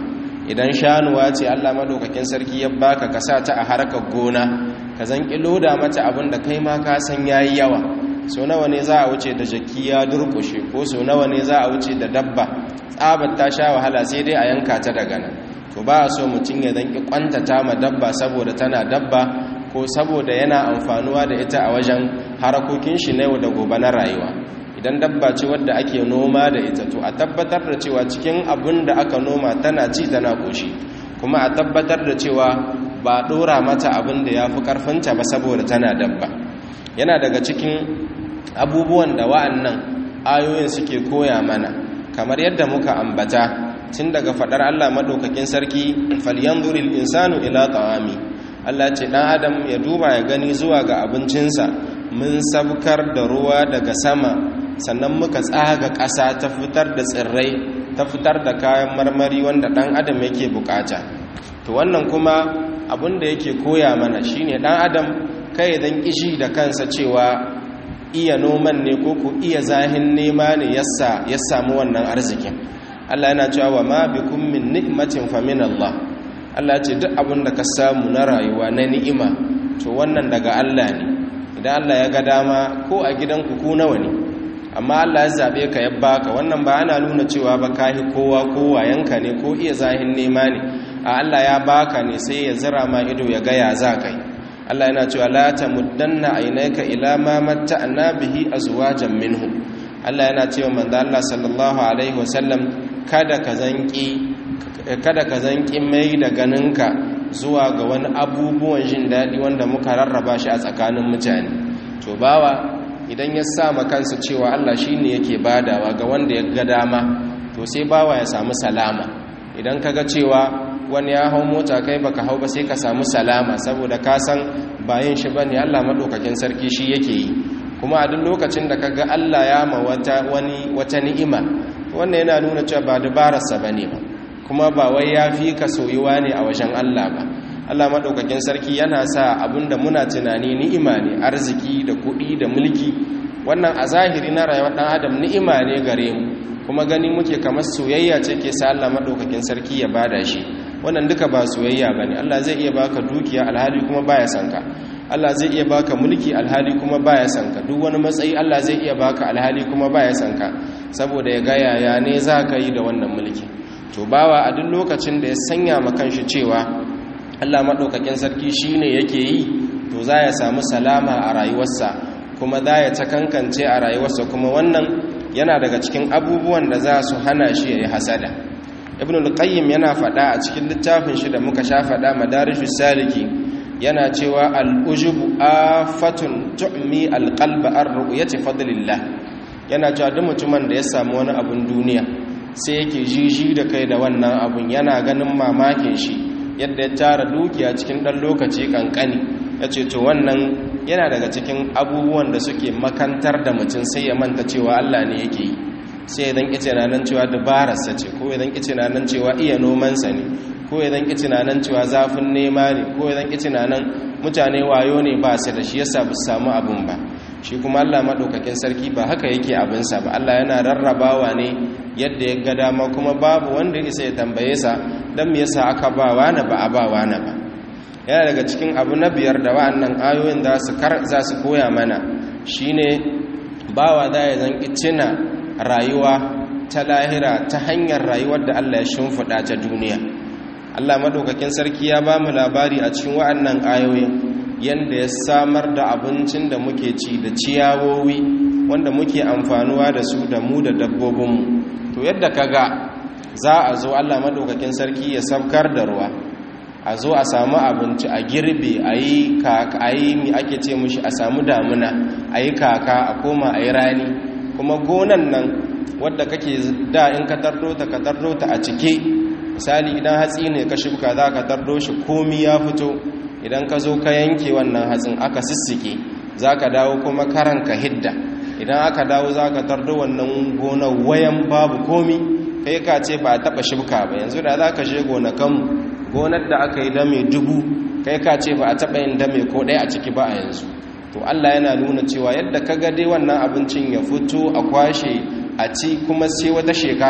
idan shanuwa ce Allah madaukakin sarki ya baka ka sa ta a harkar gona ka zan loda mata abin da kai ma ka san yayi yawa so nawa ne za a wuce da jaki ya durkushe ko so nawa ne za a wuce da dabba tsabar ta sha wahala sai dai a yanka ta daga nan to ba a so mutum ya zan kwantata ma dabba saboda tana dabba ko saboda yana amfanuwa da ita a wajen harakokin shi na yau da gobe na rayuwa idan dabba ce wadda ake noma da ita to a tabbatar da cewa cikin abin da aka noma tana ci tana koshi kuma a tabbatar da cewa ba dora mata abin da ya fi karfinta ba saboda tana dabba yana daga cikin abubuwan da wa'annan ayoyin suke koya mana kamar yadda muka ambata tun daga fadar Allah madaukakin sarki falyanzuril insanu ila ta'ami Allah ce dan adam ya duba ya gani zuwa ga abincinsa mun sabkar da ruwa daga sama sannan muka tsaga ƙasa ta fitar da tsirrai ta fitar da kayan marmari wanda dan adam yake bukata to wannan kuma abin da yake koya mana shine dan adam kai dan kishi da kansa cewa iya noman ne ko ku iya zahin nema ne yassa ya samu wannan arzikin Allah yana cewa wa ma bikum min ni'matin fa min Allah Allah ce duk abin da ka samu na rayuwa na ni'ima to wannan daga Allah ne idan Allah ya ga dama ko a gidanku ku nawa ne amma Allah ya zabe ka ya baka wannan ba ana nuna cewa ba kahi kowa ko wayanka ne ko iya zahin nema ne a Allah ya baka ne sai ya zira ma ido ya ga ya za kai Allah yana cewa la tamuddanna aynaka ila ma matta'na bihi azwajan minhum Allah yana cewa manzo Allah sallallahu alaihi wasallam kada ka zanki kada ka zanki mai da ganinka zuwa ga wani abubuwan jin daɗi wanda muka rarraba shi a tsakanin mutane to bawa idan ya sa kansa cewa Allah shine yake badawa ga wanda ya ga dama to sai bawa ya samu salama idan kaga cewa wani ya hau mota kai baka hau ba sai ka samu salama saboda ka san bayan shi bane Allah madaukakin sarki shi yake yi kuma a duk lokacin da kaga Allah ya ma wata wani wata ni'ima wannan yana nuna cewa ba dabararsa bane ba kuma ba wai ya fi ka soyuwa ne a wajen Allah ba Allah madaukakin sarki yana sa abinda muna tunani ni'ima ne arziki da kuɗi da mulki wannan a zahiri na rayuwar dan adam ni'ima ne gare mu kuma gani muke kamar soyayya ce ke sa Allah madaukakin sarki ya bada shi wannan duka ba soyayya bane Allah zai iya baka dukiya alhali kuma baya son ka Allah zai iya baka mulki alhali kuma baya son ka duk wani matsayi Allah zai iya baka alhali kuma baya son ka saboda ya ga yaya ne za ka yi da wannan mulki to bawa a duk lokacin da ya sanya ma kanshi cewa Allah madaukakin sarki shine yake yi to za ya samu salama a rayuwarsa kuma za ya ta kankance a rayuwarsa kuma wannan yana daga cikin abubuwan da za su hana shi ya yi hasada ibn al-qayyim yana faɗa a cikin littafin shi da muka sha faɗa madarishus saliki yana cewa al-ujubu afatun tu'mi al-qalba ar-ru'yati fadlillah yana cewa duk mutumin da ya samu wani abun duniya sai yake jiji da kai da wannan abun yana ganin mamakin shi yadda ya tara dukiya cikin dan lokaci kankani yace to wannan yana daga cikin abubuwan da suke makantar da mutum sai ya manta cewa Allah ne yake yi sai idan kice na nan cewa dabararsa ce ko idan kice na nan cewa iya nomansa ne ko idan kice na nan cewa zafin nema ne ko idan kice na nan mutane wayo ne ba su da shi yasa ba su samu abun ba shi kuma Allah madaukakin sarki ba haka yake abinsa ba Allah yana rarrabawa ne yadda ya ga dama kuma babu wanda isa ya tambaye sa dan me yasa aka ba wani ba a ba wani ba yana daga cikin abu na biyar da wa'annan ayoyin za su kar za su koya mana shine bawa da ya zan cina rayuwa ta lahira ta hanyar rayuwar da Allah ya shimfiɗa ta duniya Allah madaukakin sarki ya ba mu labari a cikin wa'annan ayoyin yanda ya samar da abincin da muke ci da ciyawowi wanda muke amfanuwa da su da mu da dabbobinmu to yadda kaga za a zo Allah madaukakin sarki ya sabkar da ruwa a zo a samu abinci a girbe a yi kaka a yi mi ake ce mushi a samu damuna a yi kaka a koma a yi rani kuma gonan nan wadda kake da in ka tardo ta ka tardo ta a cike misali idan hatsi ne ka shibka za ka tardo shi komi ya fito idan ka zo ka yanke wannan hatsin aka sissike za ka dawo kuma karan ka hidda idan aka dawo za ka tardo wannan gonar wayan babu komi kai ka ce ba a taɓa shibka ba yanzu da za ka je gonakanmu gonar da aka yi dame dubu kai ka ce ba a taɓa yin dame ko ɗaya a ciki ba a yanzu to Allah yana nuna cewa yadda ka ga dai wannan abincin ya fito a kwashe a ci kuma sai wata shekara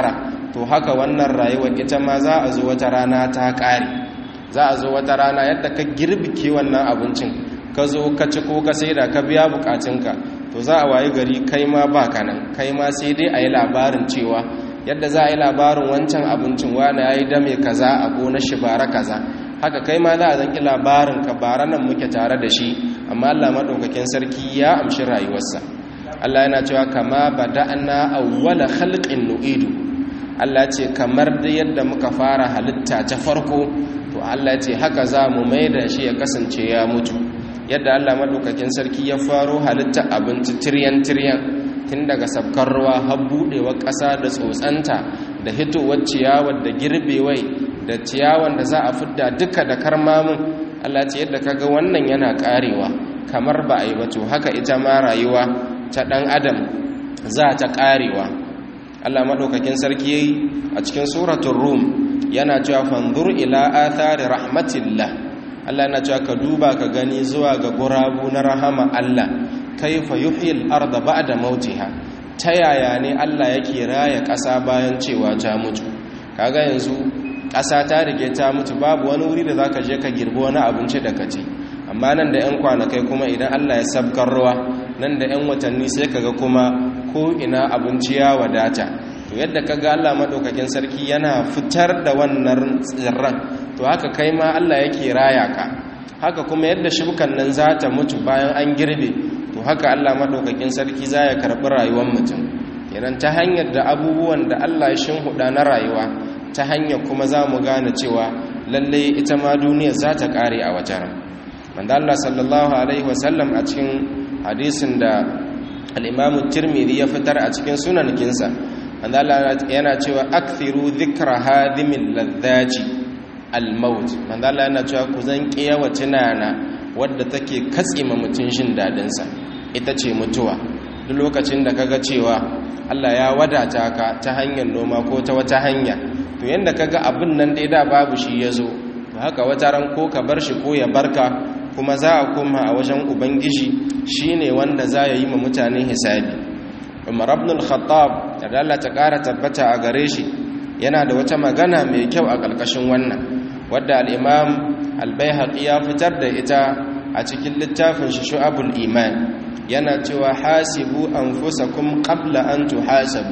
to haka wannan rayuwar ita ma za a zo wata rana ta ƙare za a zo wata rana yadda ka girbike wannan abincin ka zo ka ci ko ka saida ka biya bukatunka to za a wayi gari kai ma ba ka nan kai ma sai dai a yi labarin cewa yadda za a yi labarin wancan abincin wani ya yi dame kaza a gonar shi bara kaza haka kai ma za a zanki labarin ka bara nan muke tare da shi amma Allah maɗaukakin sarki ya amshi rayuwarsa Allah yana cewa kama bada'na awwala khalqin nu'idu Allah ce kamar da yadda muka fara halitta ta farko to Allah ce haka za mu maida shi ya kasance ya mutu yadda Allah madaukakin sarki ya faro halitta abinci tiryan tiryan tun daga sabkar ruwa har budewa ƙasa da tsotsanta da hitowar ciyawar da girbewai da ciyawan da za a fidda duka da karmamin Allah ce yadda kaga wannan yana karewa kamar ba a yi ba to haka ita ma rayuwa ta ɗan adam za ta karewa Allah maɗaukakin sarki yayi a cikin suratul rum yana cewa fanzur ila athari rahmatillah Allah yana cewa ka duba ka gani zuwa ga gurabu na rahama Allah kaifa yuhyil arda ba'da mautiha ta yaya ne Allah yake raya ƙasa bayan cewa ta mutu kaga yanzu ƙasa ta rige ta mutu babu wani wuri da zaka je ka girbi wani abinci da kaci amma nan da 'yan kwanakai kuma idan Allah ya sabkar ruwa nan da 'yan watanni sai kaga kuma ko ina abinci ya wadata to yadda kaga Allah madaukakin sarki yana fitar da wannan tsirran to haka kai ma Allah yake raya ka haka kuma yadda shukan nan za ta mutu bayan an girbe to haka Allah madaukakin sarki za ya karbi rayuwar mutum kenan ta hanyar da abubuwan da Allah ya shinhuda na rayuwa ta hanyar kuma za mu gane cewa lalle ita ma duniya za ta kare a wajen wanda Allah sallallahu alaihi wasallam a cikin hadisin da al-Imam Tirmidhi ya fitar a cikin sunankinsa wanda Allah yana cewa akthiru dhikra hadimil ladhaji al-maut wanda Allah yana cewa ku zan kiyawa tunana wadda take katsima mutun shin dadin sa ita ce mutuwa duk lokacin da kaga cewa Allah ya wadata ka ta hanyar noma ko ta wata hanya to yanda kaga abin nan dai da babu shi yazo to haka wata ran ko ka bar shi ko ya barka kuma za a koma a wajen ubangiji shine wanda za ya yi ma mutane hisabi umar ibn al-khattab da Allah ta kara tabbata a gare shi yana da wata magana mai kyau a ƙarƙashin wannan wadda al-imam al-baihaqi ya fitar da ita a cikin littafin shi shu'abul iman yana cewa hasibu anfusakum qabla an tuhasabu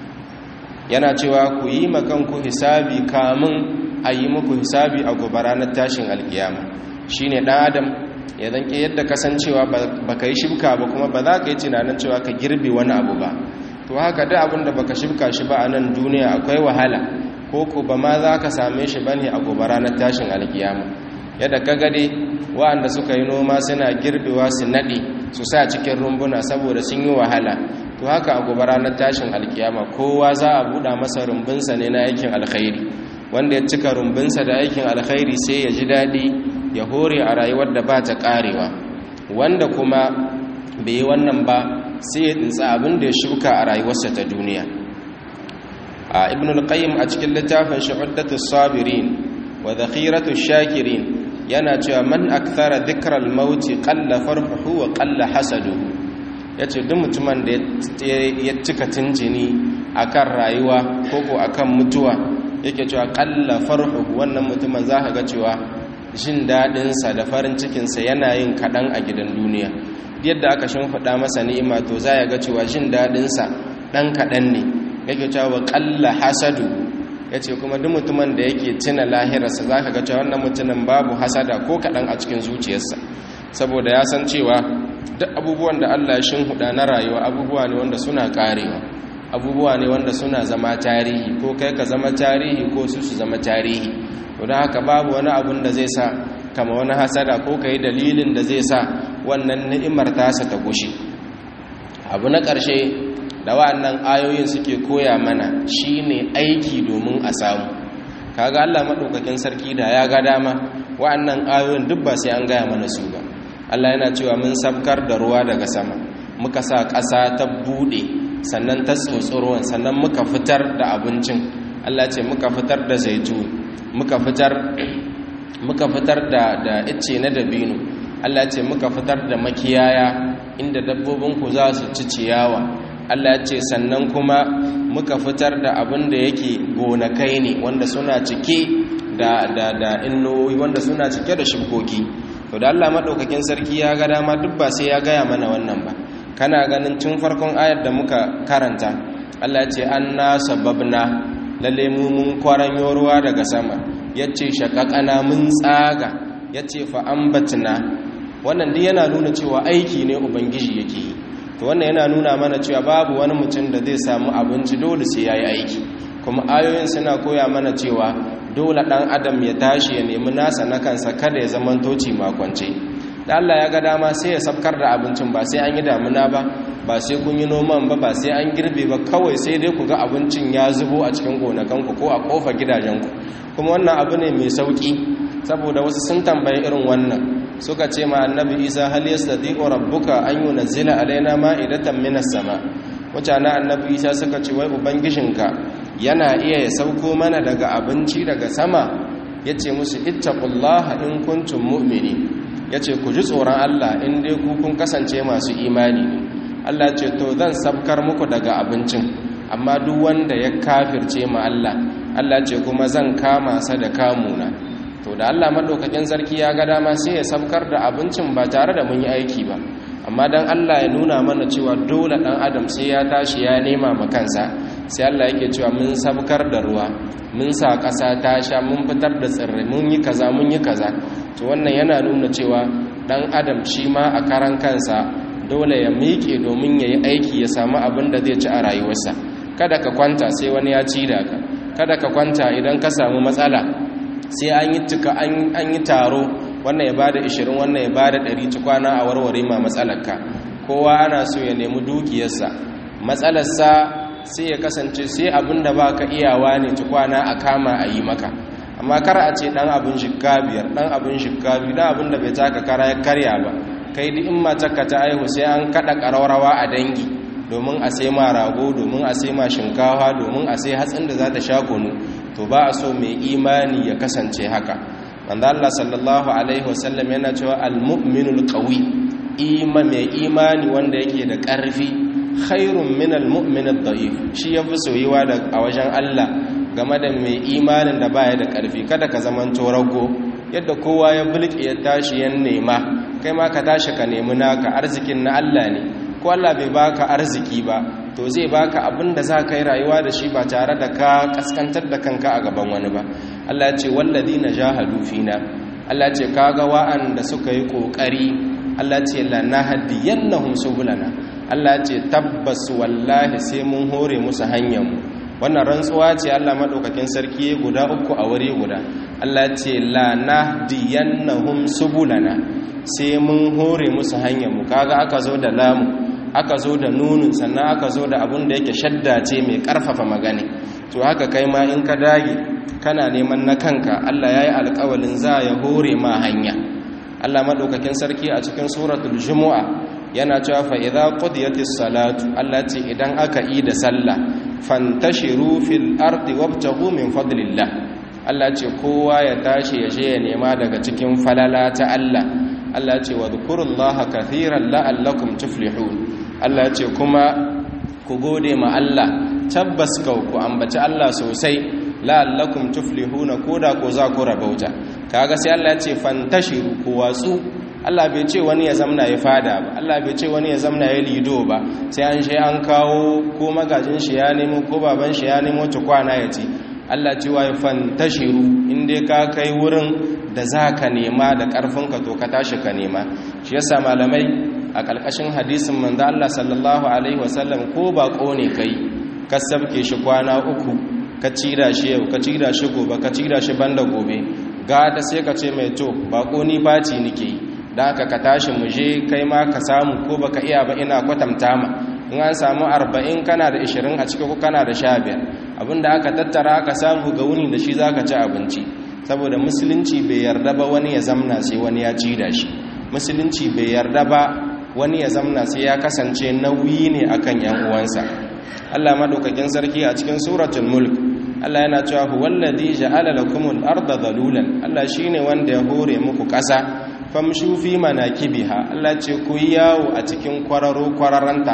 yana cewa ku yi makanku hisabi kamun a yi muku hisabi a gobe ranar tashin alkiyama shine dan adam ya zanke yadda kasancewa ba ka yi shibka ba kuma ba za ka yi tunanin cewa ka girbe wani abu ba to haka da abin da ba ka shibka shi ba a nan duniya akwai wahala ko ko ba ma za ka same shi ba ne a gobe ranar tashin alkiyama yadda ka gade wa'anda suka yi noma suna girbewa su naɗe su sa cikin rumbuna saboda sun yi wahala to haka a gobe ranar tashin alkiyama kowa za a buɗa masa rumbunsa ne na aikin alkhairi wanda ya cika rumbunsa da aikin alkhairi sai ya ji daɗi ya hore a rayuwar da ba ta ƙarewa wanda kuma bai yi wannan ba sai ya tsinsa abin da ya shuka a rayuwarsa ta duniya a ibn al-qayyim a cikin littafin shu'addatu sabirin wa dhakhiratu shakirin yana cewa man akthara dhikra al-maut qalla farhuhu wa qalla hasaduhu yace duk mutumin da ya cika tunjini akan rayuwa ko ko akan mutuwa yake cewa qalla farhuhu wannan mutumin zaka ga cewa jin daɗinsa da farin cikinsa yana yin kaɗan a gidan duniya yadda aka shimfiɗa masa ni'ima to za ya ga cewa jin daɗinsa ɗan kaɗan ne yake cewa ƙalla hasadu ya ce kuma duk mutumin da yake tuna lahirarsa za ka ga cewa wannan mutumin babu hasada ko kaɗan a cikin zuciyarsa saboda ya san cewa duk abubuwan da allah ya shimfiɗa na rayuwa abubuwa ne wanda suna ƙarewa abubuwa ne wanda suna zama tarihi ko kai ka zama tarihi ko su su zama tarihi to don haka babu wani abun da zai sa kama wani hasada ko ka yi dalilin da zai sa wannan ni'imar tasa ta gushe abu na ƙarshe da wa'annan ayoyin suke koya mana shine aiki domin a samu kaga Allah madaukakin sarki da ya ga dama wa'annan ayoyin duk ba sai an gaya mana su ba Allah yana cewa mun sabkar da ruwa daga sama muka sa ƙasa ta bude sannan ta tsotsi sannan muka fitar da abincin Allah ce muka fitar da zaitun muka fitar muka fitar da da icce na dabino Allah ce muka fitar da makiyaya inda dabbobinku za su ci ciyawa Allah ya ce sannan kuma muka fitar da abin da yake gonakai ne wanda suna cike da da da innoyi wanda suna cike da shibkoki to da Allah madaukakin sarki ya ga dama duk ba sai ya gaya mana wannan ba kana ganin tun farkon ayar da muka karanta Allah ya ce anna sababna lalle mu mun kwaranyo ruwa daga sama yace shaqaqana mun tsaga yace fa ambatna wannan duk yana nuna cewa aiki ne ubangiji yake yi to wannan yana nuna mana cewa babu wani mutum da zai samu abinci dole sai yayi aiki kuma ayoyin suna koya mana cewa dole dan adam ya tashi ya nemi nasa na kansa kada ya zaman toci makwance da Allah ya ga dama sai ya sabkar da abincin ba sai an yi damuna ba ba sai kun yi noman ba ba sai an girbe ba kawai sai dai ku ga abincin ya zubo a cikin gonakanku ko a kofa gidajenku kuma wannan abu ne mai sauki saboda wasu sun tambayi irin wannan suka ce ma annabi isa hal yastati'u rabbuka an yunzila alaina ma'idatan minas sama mutane annabi isa suka ce wai ubangijinka yana iya ya sauko mana daga abinci daga sama yace musu ittaqullaha in kuntum mu'minin yace ku ji tsoron Allah in dai ku kun kasance masu imani ne Allah ce to zan sabkar muku daga abincin amma duk wanda ya kafirce ma Allah Allah ce kuma zan kama sa da kamuna to da Allah madaukakin sarki ya ga dama sai ya sabkar da abincin ba tare da mun yi aiki ba amma dan Allah ya nuna mana cewa dole dan adam sai ya tashi ya nema ma kansa sai Allah yake cewa mun sabkar da ruwa mun sa ƙasa ta sha mun fitar da tsirrai mun yi kaza mun yi kaza to wannan yana nuna cewa dan adam shi ma a karan kansa dole ya miƙe domin ya yi aiki ya samu abin da zai ci a rayuwarsa kada ka kwanta sai wani ya ci da ka kada ka kwanta idan ka samu matsala sai an yi tuka an yi taro wannan ya bada 20 wannan ya bada 100 tukwana a warware ma matsalarka kowa ana so ya nemi dukiyarsa matsalarsa sai ya kasance sai abinda baka iyawa ne tukwana a kama a yi maka amma kar a ce dan abin shikka biyar dan abin shikka biyu dan abin da bai taka kara ya karya ba kai duk in matarka ta aihu sai an kada karaurawa a dangi domin a sai ma rago domin a sai ma shinkawa domin a sai hatsin da za ta sha kunu to ba a so mai imani ya kasance haka wanda Allah sallallahu alaihi wasallam yana cewa al-mu'minul qawi ima mai imani wanda yake da ƙarfi khairun min al-mu'min ad-da'if shi yafi soyuwa da a wajen Allah game da mai imanin da baya da ƙarfi kada ka zaman rago yadda kowa ya bulke ya tashi ya nema kai ma ka tashi ka nemi naka arzikin na Allah ne ko Allah bai baka arziki ba to zai baka abin da za ka yi rayuwa da shi ba tare da ka kaskantar da kanka a gaban wani ba Allah ya ce walladina jahadu fina Allah ya ce kaga wa'anda suka yi kokari Allah ya ce lanahdiyannahum subulana Allah ya ce tabbas wallahi sai mun hore musu hanyar mu wannan rantsuwa ce Allah madaukakin sarki guda uku a wuri guda Allah ya ce lanahdiyannahum subulana sai mun hore musu hanyar mu kaga aka zo da lamu aka zo da nunun sannan aka zo da abin da yake shadda ce mai karfafa magani to haka kai ma in ka dage kana neman na kanka Allah ya yi alkawalin za ya hore ma hanya Allah maɗaukakin sarki a cikin suratul jumu'a yana cewa fa idza qudiyatis salatu Allah ce idan aka yi da sallah fantashiru fil ardi wabtaghu min fadlillah Allah ce kowa ya tashi ya je ya nema daga cikin falala ta Allah Allah ce wa dhkurullaha kathiran la'allakum tuflihun Allah ce kuma ku gode ma Allah tabbas kau ku ambaci Allah sosai la'allakum tuflihuna koda ko za ku rabauta kaga sai Allah ya ce fantashiru ku watsu Allah bai ce wani ya zamna ya fada ba Allah bai ce wani ya zamna ya lido ba sai an shi an kawo ko magajin shi ya nemo ko baban shi ya nemo tukwana ya ci Allah cewa ya fantashiru inda ka kai wurin da za ka nema da ƙarfinka to ka tashi ka nema shi yasa malamai a ƙarƙashin hadisin manzo Allah sallallahu alaihi wasallam ko baƙo ne kai ka sabke shi kwana uku ka cira shi yau ka cira shi gobe ka cira shi banda gobe ga da sai ka ce mai to baƙo ni baci nake yi da haka ka tashi mu je kai ma ka samu ko baka iya ba ina kwatanta ma in an samu arba'in kana da ishirin a ciki ko kana da sha biyar abinda aka tattara aka samu ga wuni da shi za ka ci abinci saboda musulunci bai yarda ba wani ya zamna sai wani ya ci da shi musulunci bai yarda ba wani ya zamna sai ya kasance nauyi ne akan yan uwansa Allah madaukakin sarki a cikin suratul mulk Allah yana cewa huwallazi ja'ala lakumul arda dhalulan Allah shine wanda ya hore muku ƙasa famshu fi manakibiha Allah ce ku yi yawo a cikin kwararo kwararanta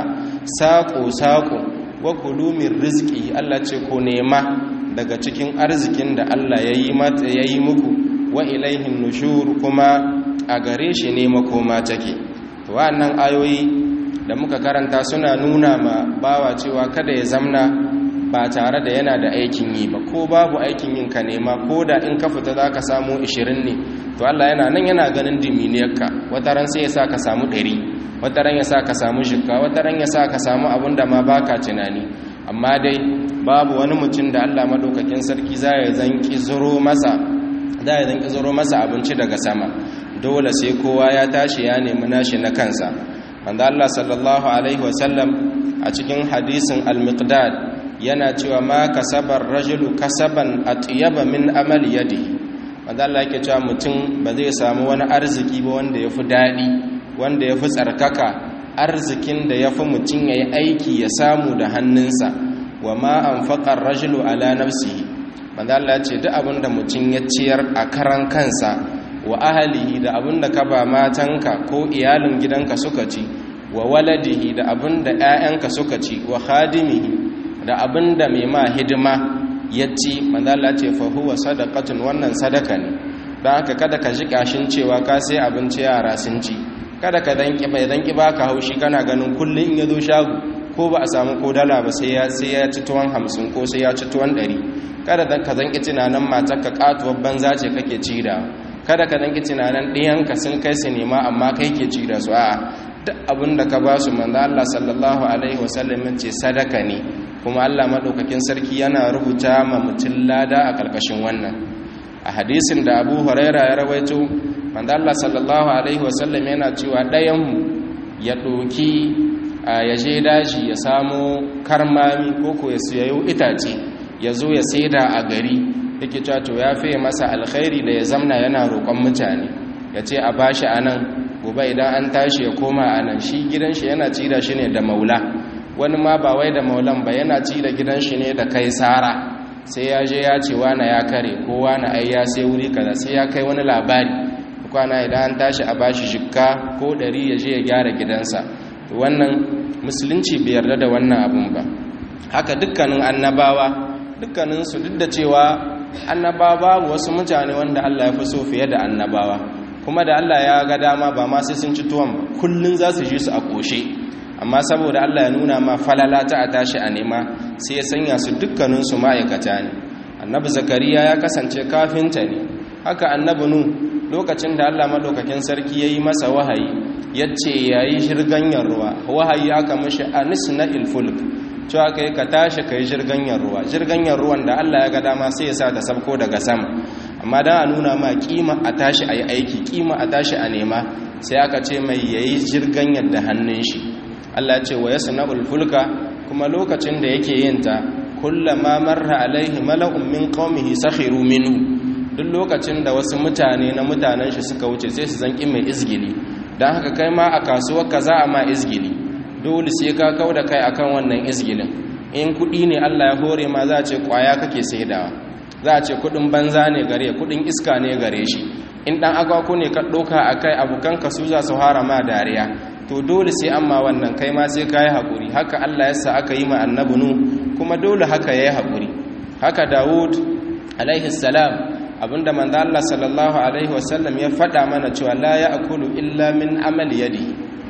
saƙo saƙo wa kulumin rizki Allah ce ko nema daga cikin arzikin da Allah ya yi muku wa ilaihin nushur kuma a gare shi ne makoma take to wa'annan ayoyi da muka karanta suna nuna ma bawa cewa kada ya zamna ba tare da yana da aikin yi ba ko babu aikin yin ka nema ko da in ka fita za ka samu 20 ne to Allah yana nan yana ganin diminiyarka wata ran sai ya sa ka samu 100 wata ran ya sa ka samu shikka wata ran ya sa ka samu abin da ma baka tunani amma dai babu wani mutum da Allah madaukakin sarki za ya zanki zuro masa za ya zanki zuro masa abinci daga sama dole sai kowa ya tashi ya nemi nashi na kansa wanda Allah sallallahu alaihi wasallam a cikin hadisin al-miqdad yana cewa ma kasabar rajulu kasaban atyaba min amal yadi wanda Allah yake cewa mutum ba zai samu wani arziki ba wanda yafi dadi wanda yafi tsarkaka arzikin da yafi mutum yayi aiki ya samu da hannunsa wa ma anfaqa ar-rajulu ala nafsihi wanda Allah ya ce duk abinda mutum ya ciyar a karan kansa wa ahalihi da abinda ka ba matanka ko iyalin gidanka suka ci wa waladihi da abinda ƴaƴanka suka ci wa khadimihi da abinda mai ma hidima ya ci manzala ce fa huwa sadaqatun wannan sadaka ne don haka kada ka ji kashin cewa ka sai abinci yara sun ci kada ka danki bai danki baka haushi kana ganin kullum in ya zo shago ko ba a samu ko dala ba sai ya sai ya ci tuwon hamsin ko sai ya ci tuwon ɗari kada ka zanki tunanin matarka katuwar banza ce kake ci da kada ka danki tunanin ɗiyanka sun kai su nema amma kai ke ci da su a'a duk abin da ka ba su manzo Allah sallallahu alaihi wasallam ce sadaka ne kuma Allah madaukakin sarki yana rubuta ma mutum lada a karkashin wannan a hadisin da Abu Huraira ya rawaito manzo Allah sallallahu alaihi wasallam yana cewa ɗayan mu ya doki ya je daji ya samo karmami ko ko ya siyayo itace ya zo ya saida a gari yake cewa to ya fiye masa alkhairi da ya zamna yana roƙon mutane ya ce a bashi anan gobe idan an tashi ya koma anan shi gidan shi yana ci da shi ne da maula wani ma ba wai da maulan ba yana ci da gidan shi ne da kai sara sai ya je ya ce wani ya kare ko wani ai ya sai wuri kaza sai ya kai wani labari kwana idan an tashi a bashi shikka ko ɗari ya je ya gyara gidansa wannan musulunci bai yarda da wannan abun ba haka dukkanin annabawa dukkaninsu duk da cewa annabawa babu wasu mutane wanda Allah ya fi so fiye da annabawa kuma da Allah ya ga dama ba ma sai sun ci tuwon ba kullun za su ji su a koshe amma saboda Allah ya nuna ma falala ta a tashi a nema sai ya sanya su dukkaninsu ma'aikata ne annabi zakariya ya kasance kafinta ne haka annabi nu lokacin da Allah madaukakin sarki ya yi masa wahayi ya ce ya yi shirganyar ruwa wahayi aka mashi anis na ilfulk cewa ka yi ka tashi ka yi shirganyar ruwa shirganyar ruwan da Allah ya ga dama sai ya sa ta sabko daga sama amma da a nuna ma kima a tashi a yi aiki kima a tashi a nema sai aka ce mai ya yi shirganyar da hannun shi Allah ce wa yasu na ulfulka kuma lokacin da yake yin ta kullama marra alaihi mala'un min qaumihi sakhiru minhu duk lokacin da wasu mutane na mutanen shi suka wuce sai su zanki mai izgili don haka kai ma a kasuwar ka za a ma izgili dole sai ka kau da kai akan wannan izgilin in kuɗi ne Allah ya hore ma za a ce kwaya kake saidawa za a ce kuɗin banza ne gare kuɗin iska ne gare shi in ɗan agwako ne ka ɗauka a kai abokan ka su za su hara ma dariya to dole sai amma wannan kai ma sai ka yi haƙuri haka Allah ya sa aka yi ma annabi nu kuma dole haka ya yi haƙuri haka dawud alaihi salam abinda manzo Allah sallallahu alaihi wasallam ya faɗa mana cewa la ya'kulu illa min amali yadi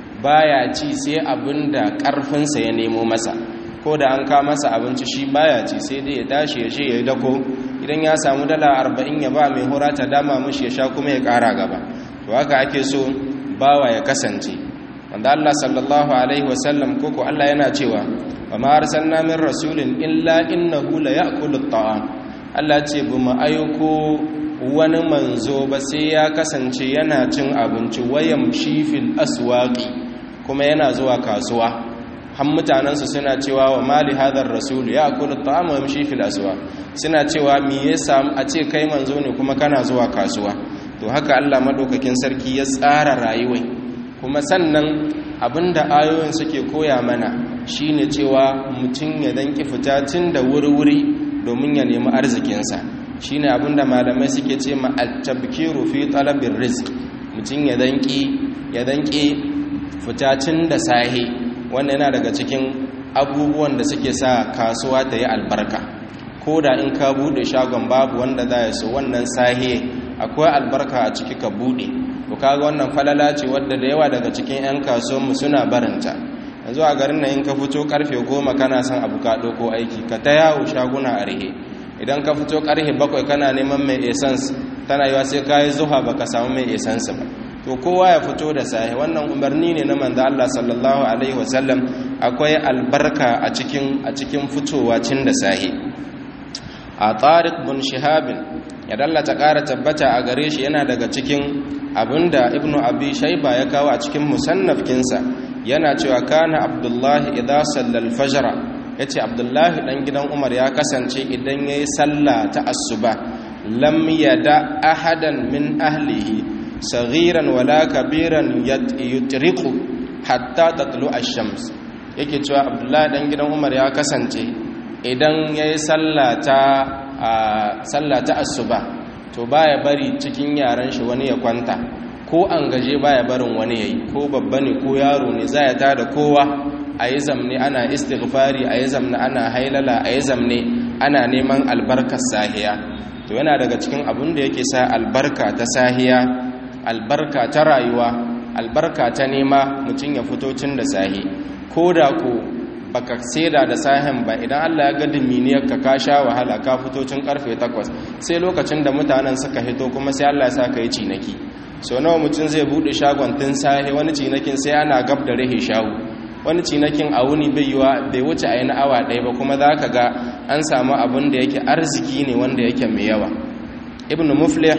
baya ci sai abinda ƙarfinsa ya nemo masa ko da an ka masa abinci shi baya ci sai dai ya tashi ya je ya dako idan ya samu dala arba'in ya ba mai hura ta dama mishi ya sha kuma ya ƙara gaba to haka ake so bawa ya kasance wanda Allah sallallahu alaihi wasallam koko Allah yana cewa wa ma arsalna min rasulin illa innahu la ya'kulu at-ta'am Allah ce bu mu aiko wani manzo ba sai ya kasance yana cin abinci wayan shifil aswaqi kuma yana zuwa kasuwa han mutanensu suna cewa wa mali hadar rasul ya akulu ta'ama wa yamshi fil aswaq suna cewa me yasa a ce kai manzo ne kuma kana zuwa kasuwa to haka Allah madaukakin sarki ya tsara rayuwai kuma sannan abinda ayoyin suke koya mana shine cewa mutum ya danki fita tun da wuri-wuri domin ya nemi arzikinsa shine abinda malamai suke ce ma at-tabkiru fi talabir rizq mutum ya danki ya danki fita tun da sahi wannan yana daga cikin abubuwan da suke sa kasuwa ta yi albarka ko da in ka bude shagon babu wanda za ya so wannan sahiye akwai albarka a ciki ka bude to kaga wannan falala ce wadda da yawa daga cikin 'yan kasuwanmu suna barinta yanzu a garin nan in ka fito karfe goma kana son abu ka ko aiki ka ta yawo shaguna a rihe idan ka fito karfe bakwai kana neman mai essence tana yiwa sai ka yi zuha baka samu mai essence ba to kowa ya fito da sahi wannan umarni ne na manzo Allah sallallahu alaihi wasallam akwai albarka a cikin a cikin fitowa cin da sahi a tariq bin shihabin ya dallata ƙara tabbata a gare shi yana daga cikin abinda ibnu abi shayba ya kawo a cikin musannafkinsa yana cewa kana abdullahi idza sallal fajr yace abdullahi dan gidan umar ya kasance idan yayi sallah ta asuba lam yada ahadan min ahlihi saghiran wala kabiran yutriqu hatta tatlu ash-shams yake cewa abdullahi dan gidan umar ya kasance idan yayi sallah ta sallah ta asuba to baya bari cikin yaran shi wani ya kwanta ko an gaje baya barin wani yayi ko babba ne ko yaro ne za ya tada kowa a yi zamne ana istighfari a yi zamne ana hailala a yi zamne ana neman albarkar sahiya to yana daga cikin abin da yake sa albarka ta sahiya albarka ta rayuwa albarka ta nema mutum ya fito tun da sahi ko da ko baka saida da sahin ba idan Allah ya ga diminiyar ka ka sha wahala ka fito tun karfe 8 sai lokacin da mutanen suka hito kuma sai Allah ya sa ka yi cinaki so nawa mutum zai bude shagon tun sahi wani cinakin sai ana gab da rahe shawu wani cinakin a wuni bai yiwa bai wuce a yi na awa ɗaya ba kuma za ka ga an samu abin da yake arziki ne wanda yake mai yawa ibn muflih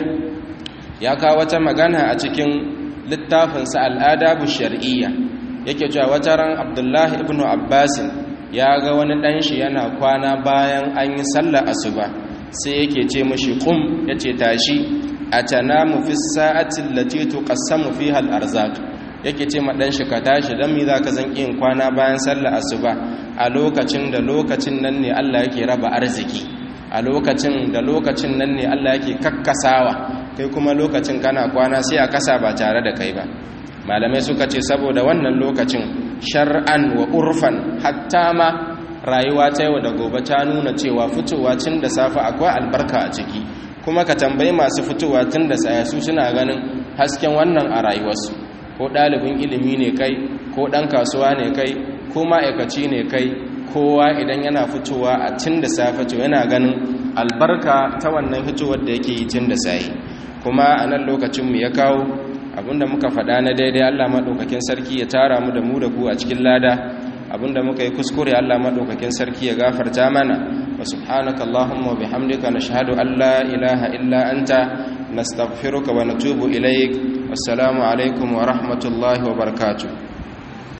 ya kawo wata magana a cikin littafinsa al'adabu shar'iyya yake cewa wata ran abdullahi ibn abbasin ya ga wani ɗan shi yana kwana bayan an yi sallar asuba sai yake ce mashi kum ya ce tashi a tanamu fi sa'atin lati tuqassamu fiha al-arzaq yake ce ma dan shi ka tashi dan mi zaka zan yin kwana bayan sallar asuba a lokacin da lokacin nan ne Allah yake raba arziki a lokacin da lokacin nan ne Allah yake kakkasawa kai kuma lokacin kana kwana sai a kasa ba tare da kai ba malamai suka ce saboda wannan lokacin shar'an wa urfan hatta ma rayuwa ta yau da gobe ta nuna cewa fitowa cin da safe akwai albarka a ciki kuma ka tambayi masu fitowa tun da saya su suna ganin hasken wannan a rayuwarsu ko ɗalibin ilimi ne kai ko ɗan kasuwa ne kai ko ma'aikaci ne kai kowa idan yana fitowa a tun da safe to yana ganin albarka ta wannan fitowar da yake yi tun da sayi kuma a nan lokacinmu ya kawo abinda muka faɗa na daidai allah maɗaukakin sarki ya tara mu da mu da ku a cikin lada abinda muka yi kuskure allah maɗaukakin sarki ya gafarta mana wa subhanaka allahumma bihamdika nashhadu an la ilaha illa anta nastaghfiruka wa natubu ilaik wassalamu alaikum wa rahmatullahi wa barakatuh